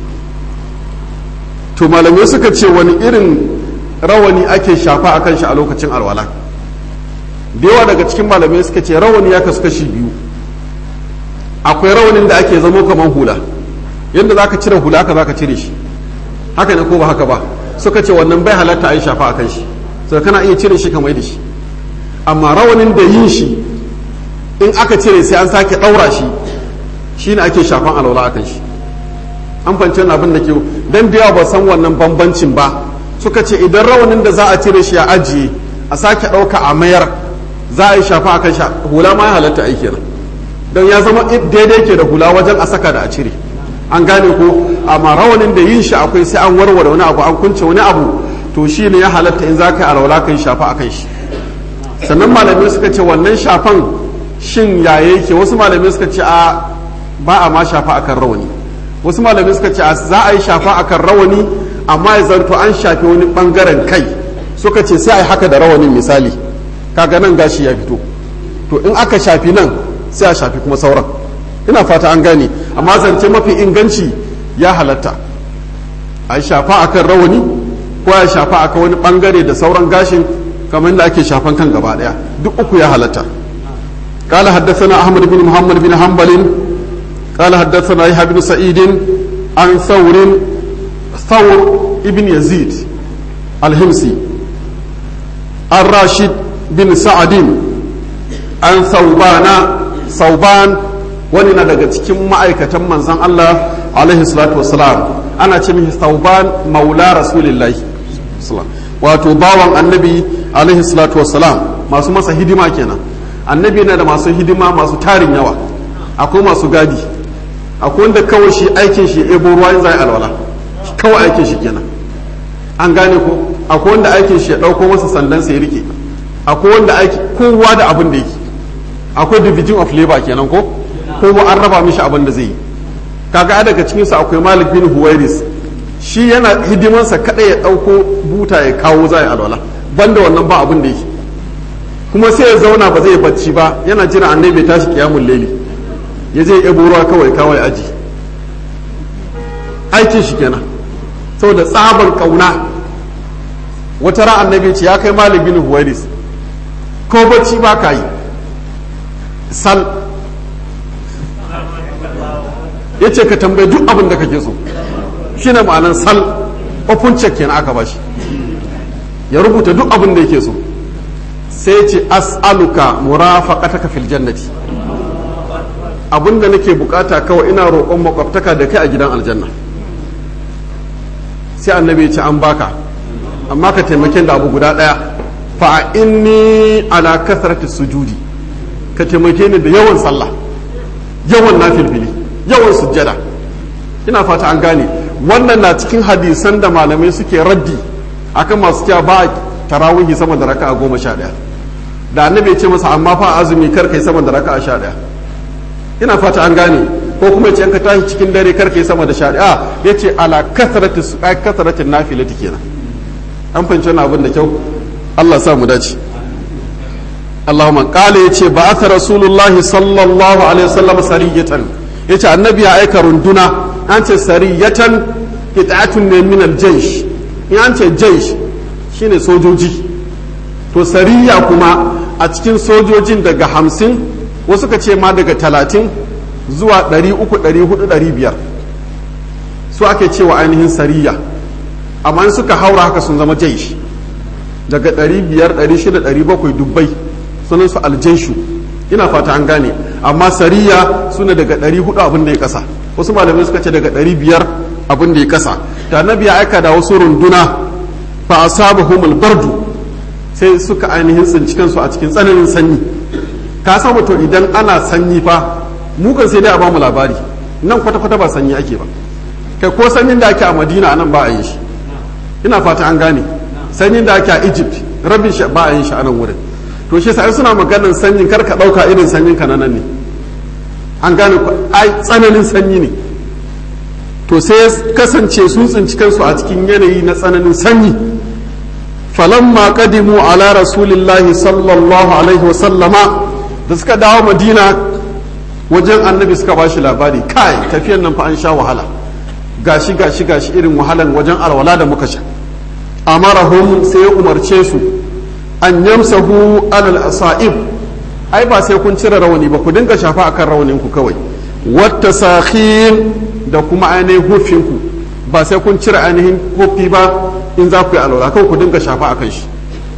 to malamai suka ce wani irin rawani ake shafa akan shi a lokacin alwala da yawa daga cikin malamai suka ce rawani ya kasu kashi biyu akwai rawanin da ake zamo kamar hula yadda za ka cire hula ka za ka cire shi haka ne ko ba haka ba suka ce wannan bai halatta a yi shafa a kan shi so kana iya cire shi kamar da shi amma rawanin da yin shi in aka cire sai an sake ɗaura shi shi ne ake shafan alwala a kan shi an fahimci abin da ke dan da yawa ba san wannan bambancin ba suka ce idan rawanin da za a cire shi a ajiye a sake ɗauka a mayar za a yi shafa a kan shi hula ma ya halatta aiki nan don ya zama daidai ke da hula wajen a saka da a cire an gane ko amma rawanin da yin shi akwai sai an warware wani abu an kunce wani abu to shi ne ya halatta in za ka yi alwala kan shafa a kan shi sannan malamai suka ce wannan shafan shin ya yake wasu malamai suka ce a ba a ma shafa akan rawani wasu malamai suka ce a za a yi shafa akan rawani amma ya zanto an shafi wani bangaren kai suka ce sai a yi haka da rawanin misali kaga nan gashi ya fito to in aka shafi nan sai a shafi kuma sauran ina fata an gane amma zance mafi inganci ya halatta a yi shafa akan rawani ko ya shafa akan wani bangare da sauran gashin kamar da ake shafan kan gaba daya duk uku ya halatta قال حدثنا أحمد بن محمد بن حنبل قال حدثنا يحيى بن سعيد عن ثور ثور ابن يزيد الهمسي الراشد بن سعد عن ثوبان ثوبان wani na daga cikin ma'aikatan manzon Allah alaihi salatu wasalam ana ce mishi thauban maula rasulillahi wato bawan annabi alaihi salatu wasalam masu masa hidima kenan annabi na da masu hidima masu tarin yawa akwai masu gadi akwai wanda kawai shi aikin shi ebo ruwa in zai alwala kawai aikin shi kenan an gane ko akwai wanda aikin shi ya dauko masa sandan sai rike akwai wanda aiki kowa da abin da yake akwai division of labor kenan ko kowa an raba mishi abin da zai yi kaga daga cikin su akwai Malik bin Huwairis shi yana hidimansa kada ya dauko buta ya kawo zai alwala banda wannan ba abin da yake kuma sai ya zauna ba zai bacci ba yana jira annabi tashi kiyamul laili ya je ya ruwa kawai kawai aji aikin shi kenan saboda tsabar kauna wata ran annabi ce ya kai malik bin huwairis ko bacci ba ka yi sal ya ce ka tambayi duk abin da kake so shi ne ma'anan sal open check kenan aka bashi ya rubuta duk abin da yake so sai ce as'aluka murafaqataka fil jannati abinda nake bukata kawai ina roƙon makwabtaka da kai a gidan aljanna sai annabi ya ce an baka amma ka taimake da abu guda ɗaya fa inni ala kasrati sujudi ka taimake ni da yawan sallah yawan nafilfili yawan sujjada ina fata an gane wannan na cikin hadisan da malamai suke raddi akan masu cewa ba tarawihi sama da raka'a goma sha ɗaya da annabi ya ce masa amma fa azumi kar kai sama da raka'a sha ɗaya ina fata an gane ko kuma ce ka tashi cikin dare kar kai sama da sha ɗaya ya ce ala kasarati su ai kasaratin nafilati kenan an fahimci wannan abin da kyau Allah sa mu dace Allahumma qala yace ba aka rasulullahi sallallahu alaihi wasallam sariyatan yace annabi ya aika runduna an ce sariyatan qita'atun ne min al-jaysh in an ce jaysh shine sojoji to sariya kuma a cikin sojojin daga hamsin wasu ka ce ma daga talatin zuwa ɗari uku ɗari hudu ɗari biyar su ake cewa ainihin sariya amma in suka haura haka sun zama jaish daga ɗari biyar ɗari shida ɗari bakwai dubbai sunan su aljaishu ina fata an gane amma sariya suna daga ɗari hudu abin da ya kasa wasu malamai suka ce daga ɗari biyar abin da ya kasa da annabi ya aika da wasu runduna fa asabahumul bardu sai suka ainihin tsinci kansu a cikin tsananin sanyi ka samu to idan ana sanyi fa mukan sai dai a bamu labari nan kwata-kwata ba sanyi ake ba kai ko sanyin da ake a madina nan ba a yin shi ina fata an gane sanyin da ake a egypt rabin shi ba a yin shi a nan wurin to shi sai suna maganar sanyin kar ka dauka irin sanyin ka nan ne an gane ai tsananin sanyi ne to sai kasance sun tsinci kansu a cikin yanayi na tsananin sanyi falamma qadimu ala rasulillahi sallallahu alaihi wa sallama da suka dawo madina wajen annabi suka ba shi labari kai tafiyan nan fa an sha wahala gashi gashi gashi irin wahalan wajen alwala da muka sha amarahum sai ya umarce su an yamsahu alal asa'ib ai ba sai kun cire rawani ba ku dinga shafa akan rawanin ku kawai wata sakhin da kuma ainihin hufin ku ba sai kun cire ainihin hufi ba in za ku yi alwala kawai ku dinga shafa akan shi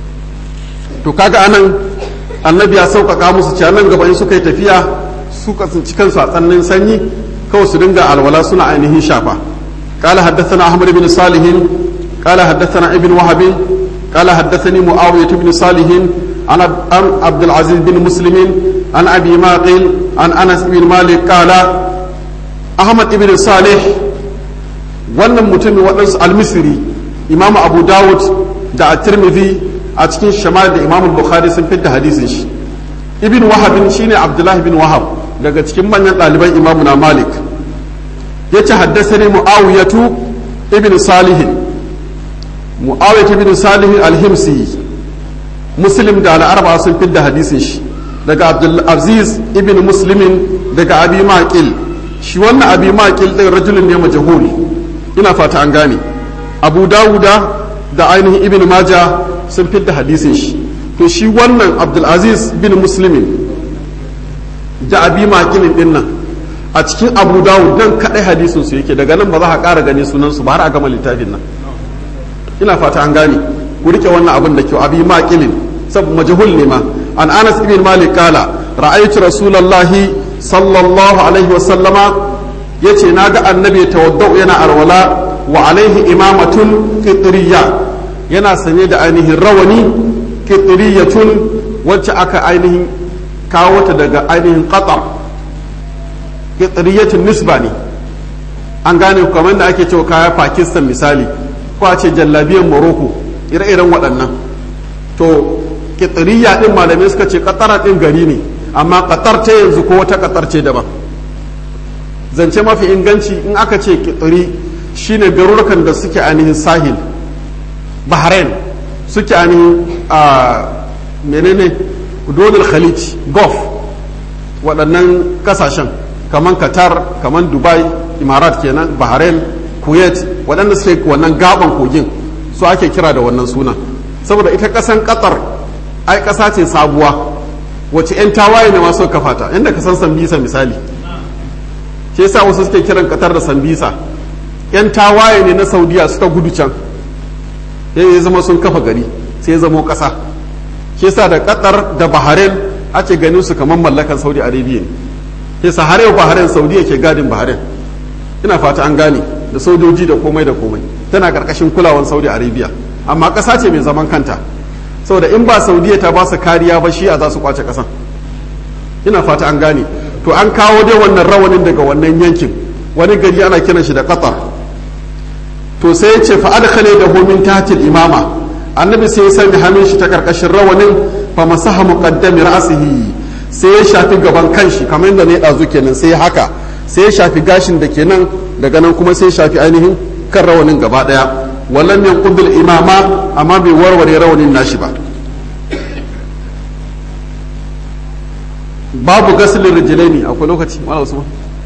to kaga anan annabi ya sauƙaƙa musu cewa nan gaba in suka yi tafiya suka tsinci kansu a tsannin sanyi kawai su dinga alwala suna ainihin shafa قال حدثنا أحمد بن صالح قال حدثنا ابن وهب قال حدثني معاوية بن صالح عن عبد العزيز بن مسلم عن أبي ماقل عن أنس بن مالك قال ahmad ibn salih wannan mutumin waɗansu almisiri imamu abu dawud da a tirmidhi a cikin shamal da imamu bukhari sun fidda hadisin shi ibn wahabin shine abdullahi bin wahab daga cikin manyan ɗaliban imamu na malik ya ce haddasa ne mu'awiyatu ibn salihin mu'awiyatu ibn salihin alhimsi muslim da al'arba sun fidda hadisin shi daga abdulaziz ibn muslimin daga abi maqil shi wannan abi maqil din rajulun ne majhul ina fata an gane abu dawuda da ainihin ibn maja sun fidda hadisin shi to shi wannan abdulaziz bin muslimin da abi maqil din nan a cikin abu dawud dan kadai hadisin su yake daga nan ba za a ƙara gani sunan su ba har a gama littafin nan ina fata an gane ku rike wannan abin da kyau abi maqilin sab majhul ne ma an anas ibn malik kala ra'aytu rasulullahi sallallahu alaihi wa sallama yace naga annabi tawaddau yana arwala wa alaihi imamatun qitriya yana sanye da ainihin rawani qitriyatun wacce aka ainihin kawo ta daga ainihin qatar qitriyatun nisba ne an gane kamar da ake cewa kaya pakistan misali ko a ce jallabiyan morocco ire-iren waɗannan to kitiriya ɗin malamai suka ce katara ɗin gari ne amma katar ta yanzu ko wata katar ce daban zance mafi inganci in aka ce kitiri shine garurukan da suke ainihin sahil bahrain suke ainihin a menene dodal khalij gulf waɗannan kasashen kamar qatar kamar dubai imarat kenan bahrain kuwait waɗanda suke wannan gaban kogin su ake kira da wannan suna saboda ita ƙasan qatar ai ƙasa ce sabuwa wace 'yan tawaye ne masu kafa ta inda ka san sambisa misali shi yasa wasu suke kiran qatar da sambisa 'yan tawaye ne na saudiya suka gudu can ya zama sun kafa gari sai ya zamo ƙasa shi yasa da qatar da bahrain ake ganin su kamar mallakan saudi arabia ne yasa har yau bahrain saudiya ke gadin bahrain ina fata an gane da sojoji da komai da komai tana karkashin kulawan saudi arabia amma ƙasa ce mai zaman kanta saboda in ba saudiya ta ba su kariya ba shi a za su kwace ƙasan ina fata an gane to an kawo dai wannan rawanin daga wannan yankin wani gari ana kiran shi da qatar to sai ya ce fa adkhale da homin tahtil imama annabi sai ya sanya hannun shi ta karkashin rawanin fa masaha muqaddami ra'sihi sai ya shafi gaban kanshi kamar yadda ne dazu kenan sai haka sai ya shafi gashin da kenan daga nan kuma sai ya shafi ainihin kan rawanin gaba daya wallan yanqudul imama amma bai warware rawanin nashi ba babu gasilin rijilaini akwai lokaci wala usman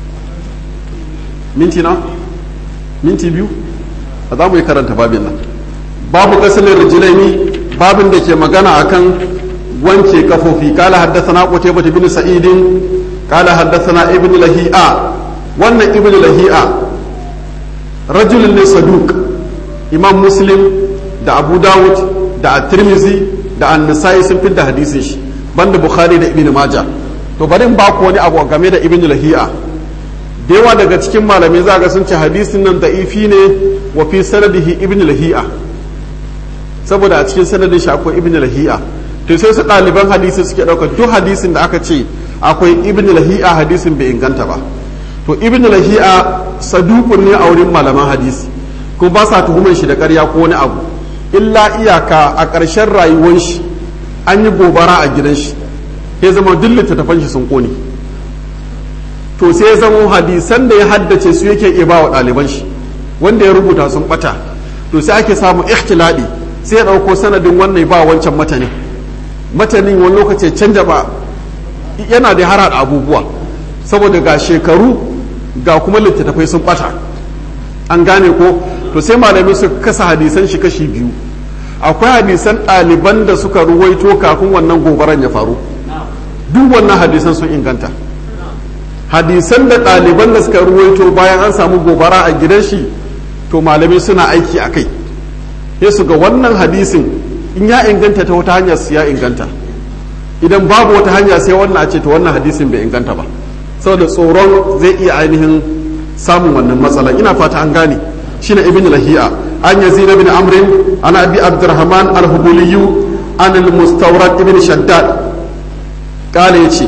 minti na minti biyu a za mu yi karanta babin nan babu gasilin rijilaini babin da ke magana akan wanke kafofi kala haddasana qutaybah bin sa'idin kala haddasana ibn lahi'a wannan ibn lahi'a rajulun ne saduk imam muslim da abu dawud da at-tirmidhi da an-nasai sun fi da hadisin shi banda bukhari da ibn majah to bari in ba ku wani abu game da ibn lahi'a da yawa daga cikin malamai za ga sun ce hadisin nan da'ifi ne wa fi sanadihi ibn lahi'a saboda a cikin sanadin shi akwai ibn lahi'a to sai su ɗaliban hadisi suke ɗaukar duk hadisin da aka ce akwai ibn lahi'a hadisin bai inganta ba to ibn lahi'a sadukun ne a wurin malaman hadisi kuma ba sa tuhumar shi da ƙarya ko wani abu illa iyaka a ƙarshen rayuwar shi an yi gobara a gidan shi ya zama duk littattafan shi sun kone to sai ya zama hadisan da ya haddace su yake iya ba wa ɗaliban shi wanda ya rubuta sun ɓata to sai ake samun ikhtiladi sai ya ɗauko sanadin wannan ba wancan matanin matanin wani lokaci canja ba yana da hara da abubuwa saboda ga shekaru ga kuma littattafai sun ɓata an gane ko to sai malamai su kasa hadisan shi kashi biyu akwai hadisan ɗaliban da suka ruwaito kafin wannan gobaran ya faru duk wannan hadisan sun inganta hadisan da ɗaliban da suka ruwaito bayan an samu gobara a gidan shi to malamai suna aiki a kai sai su ga wannan hadisin in ya inganta ta wata hanya su ya inganta idan babu wata hanya sai wannan a ce to wannan hadisin bai inganta ba saboda tsoron zai iya ainihin samun wannan matsala ina fata an gane shine ibn lahi'a an yazid ibn amrin ana abi abdurrahman al-hubuliyyu an al-mustawrad ibn shaddad kale yace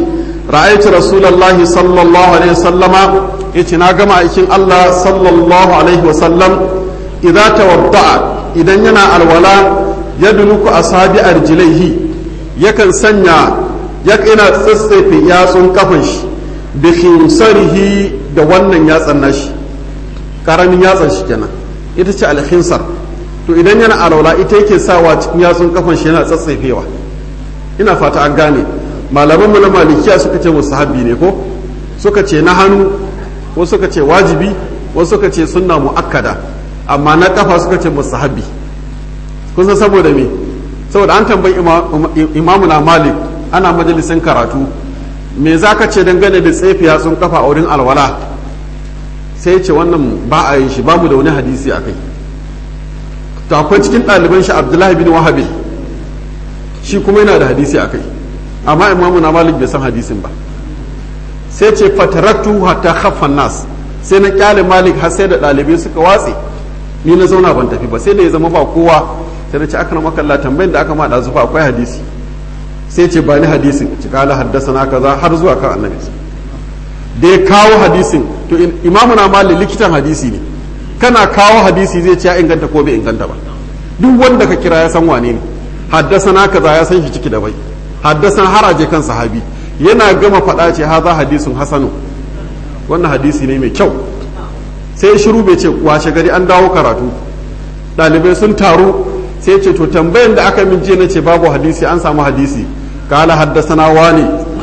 ra'aytu rasulullahi sallallahu alaihi wasallama yace na gama aikin Allah sallallahu alaihi wasallam idza tawadda'a idan yana alwala yadnuku asabi arjilaihi yakan sanya yana tsatsefe yatsun kafan shi bi khinsarihi da wannan yatsan nashi karamin yatsan shi kenan ita ce alkhinsar to idan yana alwala ita yake sawa cikin yatsun kafan shi yana tsatsefewa ina fata an gane malaman mu na malikiya suka ce musahabi ne ko suka ce na hannu ko suka ce wajibi ko suka ce sunna muakkada amma na kafa suka ce musahabi kun san saboda me saboda an tambayi imamu na malik ana majalisin karatu me za ka ce dangane da tsefi yatsun kafa a wurin alwala sai ce wannan ba a yi shi babu da wani hadisi a kai to akwai cikin ɗaliban shi abdullahi bin wahabi shi kuma yana da hadisi a kai amma imamu na malik bai san hadisin ba sai ce fatarattu hatta khaffan nas sai na kyale malik har sai da ɗalibai suka watse ni na zauna ban tafi ba sai da ya zama ba kowa sai da ce aka maka Allah tambayin da aka ma da zufa akwai hadisi sai ce ba ni hadisin ci kala haddasa na kaza har zuwa kan annabi da ya kawo hadisin to imamu na mali likitan hadisi ne kana kawo hadisi zai ce ya inganta ko bai inganta ba duk wanda ka kira ya san wane ne haddasa na kaza ya san shi ciki da bai haddasa haraje kan sahabi yana gama faɗa ce haza hadisun hasanu wannan hadisi ne mai kyau sai shiru bai ce washe gari an dawo karatu ɗalibai sun taru sai ce to tambayan da aka min jiya na ce babu hadisi an samu hadisi kala haddasana wani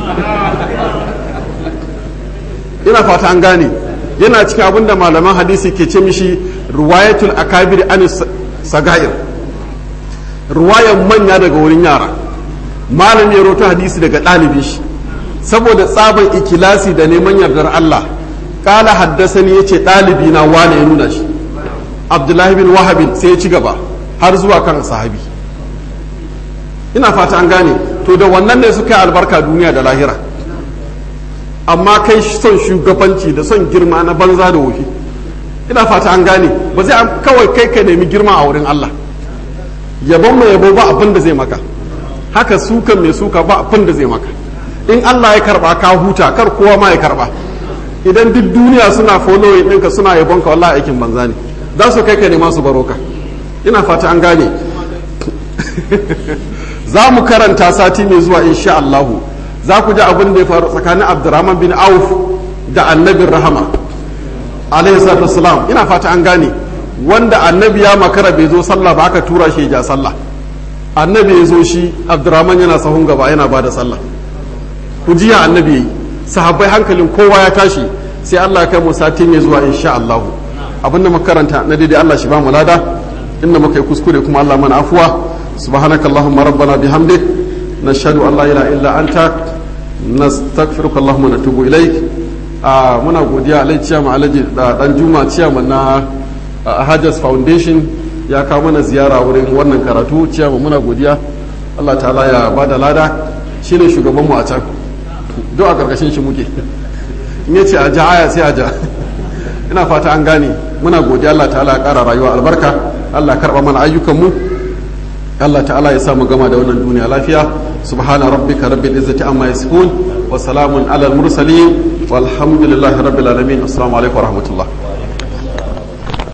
ina fata an gane yana cikin abin da malaman hadisi ke ce mishi ruwayatul akabir an sagair ruwayan manya daga wurin yara malam ya roto hadisi daga ɗalibin shi saboda tsaban ikilasi da neman yardar Allah kala haddasani ya ce ɗalibi na wane ya nuna shi abdullahi bin wahabin sai ya ci gaba har zuwa kan sahabi ina fata an gane to da wannan ne suka yi albarka duniya da lahira amma kai son shugabanci da son girma na banza da wofi ina fata an gane ba zai kawai kai ka nemi girma a wurin Allah yabon mai yabo ba abin da zai maka haka suka mai suka ba abin da zai maka in Allah ya karba ka huta kar kowa ma ya karba idan duk duniya suna following ɗinka suna yabon ka wallahi aikin banza ne za su kai ka nema su baro ka ina fata an gane za mu karanta sati mai zuwa insha Allahu za ku ji abin da ya faru tsakanin Abdurrahman bin Auf da annabin rahama alaihi salatu wassalam ina fata an gane wanda annabi ya makara bai zo sallah ba aka tura shi ya sallah annabi ya zo shi Abdurrahman yana sahun gaba yana ba da sallah ku ji ya annabi yi sahabbai hankalin kowa ya tashi sai Allah ya kai mu sati mai zuwa insha Allahu abin da makaranta na daidai Allah shi ba mu lada inda muka yi kuskure kuma Allah mana afuwa subhanakallahumma rabbana bihamdik nashhadu an la ilaha illa anta nastaghfiruka allahumma natubu ilaik a muna godiya alai ciyama alaji da dan juma ciyama na Hajas Foundation ya kawo mana ziyara wurin wannan karatu ciyama muna godiya Allah ta'ala ya bada lada shine shugabanmu a can duk a karkashin shi muke in yace a ja aya sai a ja ina fata an gane muna godiya Allah ta'ala ya kara rayuwa albarka Allah karba mana ayyukanmu Allah ta'ala ya samu gama da wannan duniya lafiya subhana rabbika rabbil izzati amma yasifun wa salamun alal mursalin walhamdulillahi rabbil alamin assalamu alaikum wa rahmatullah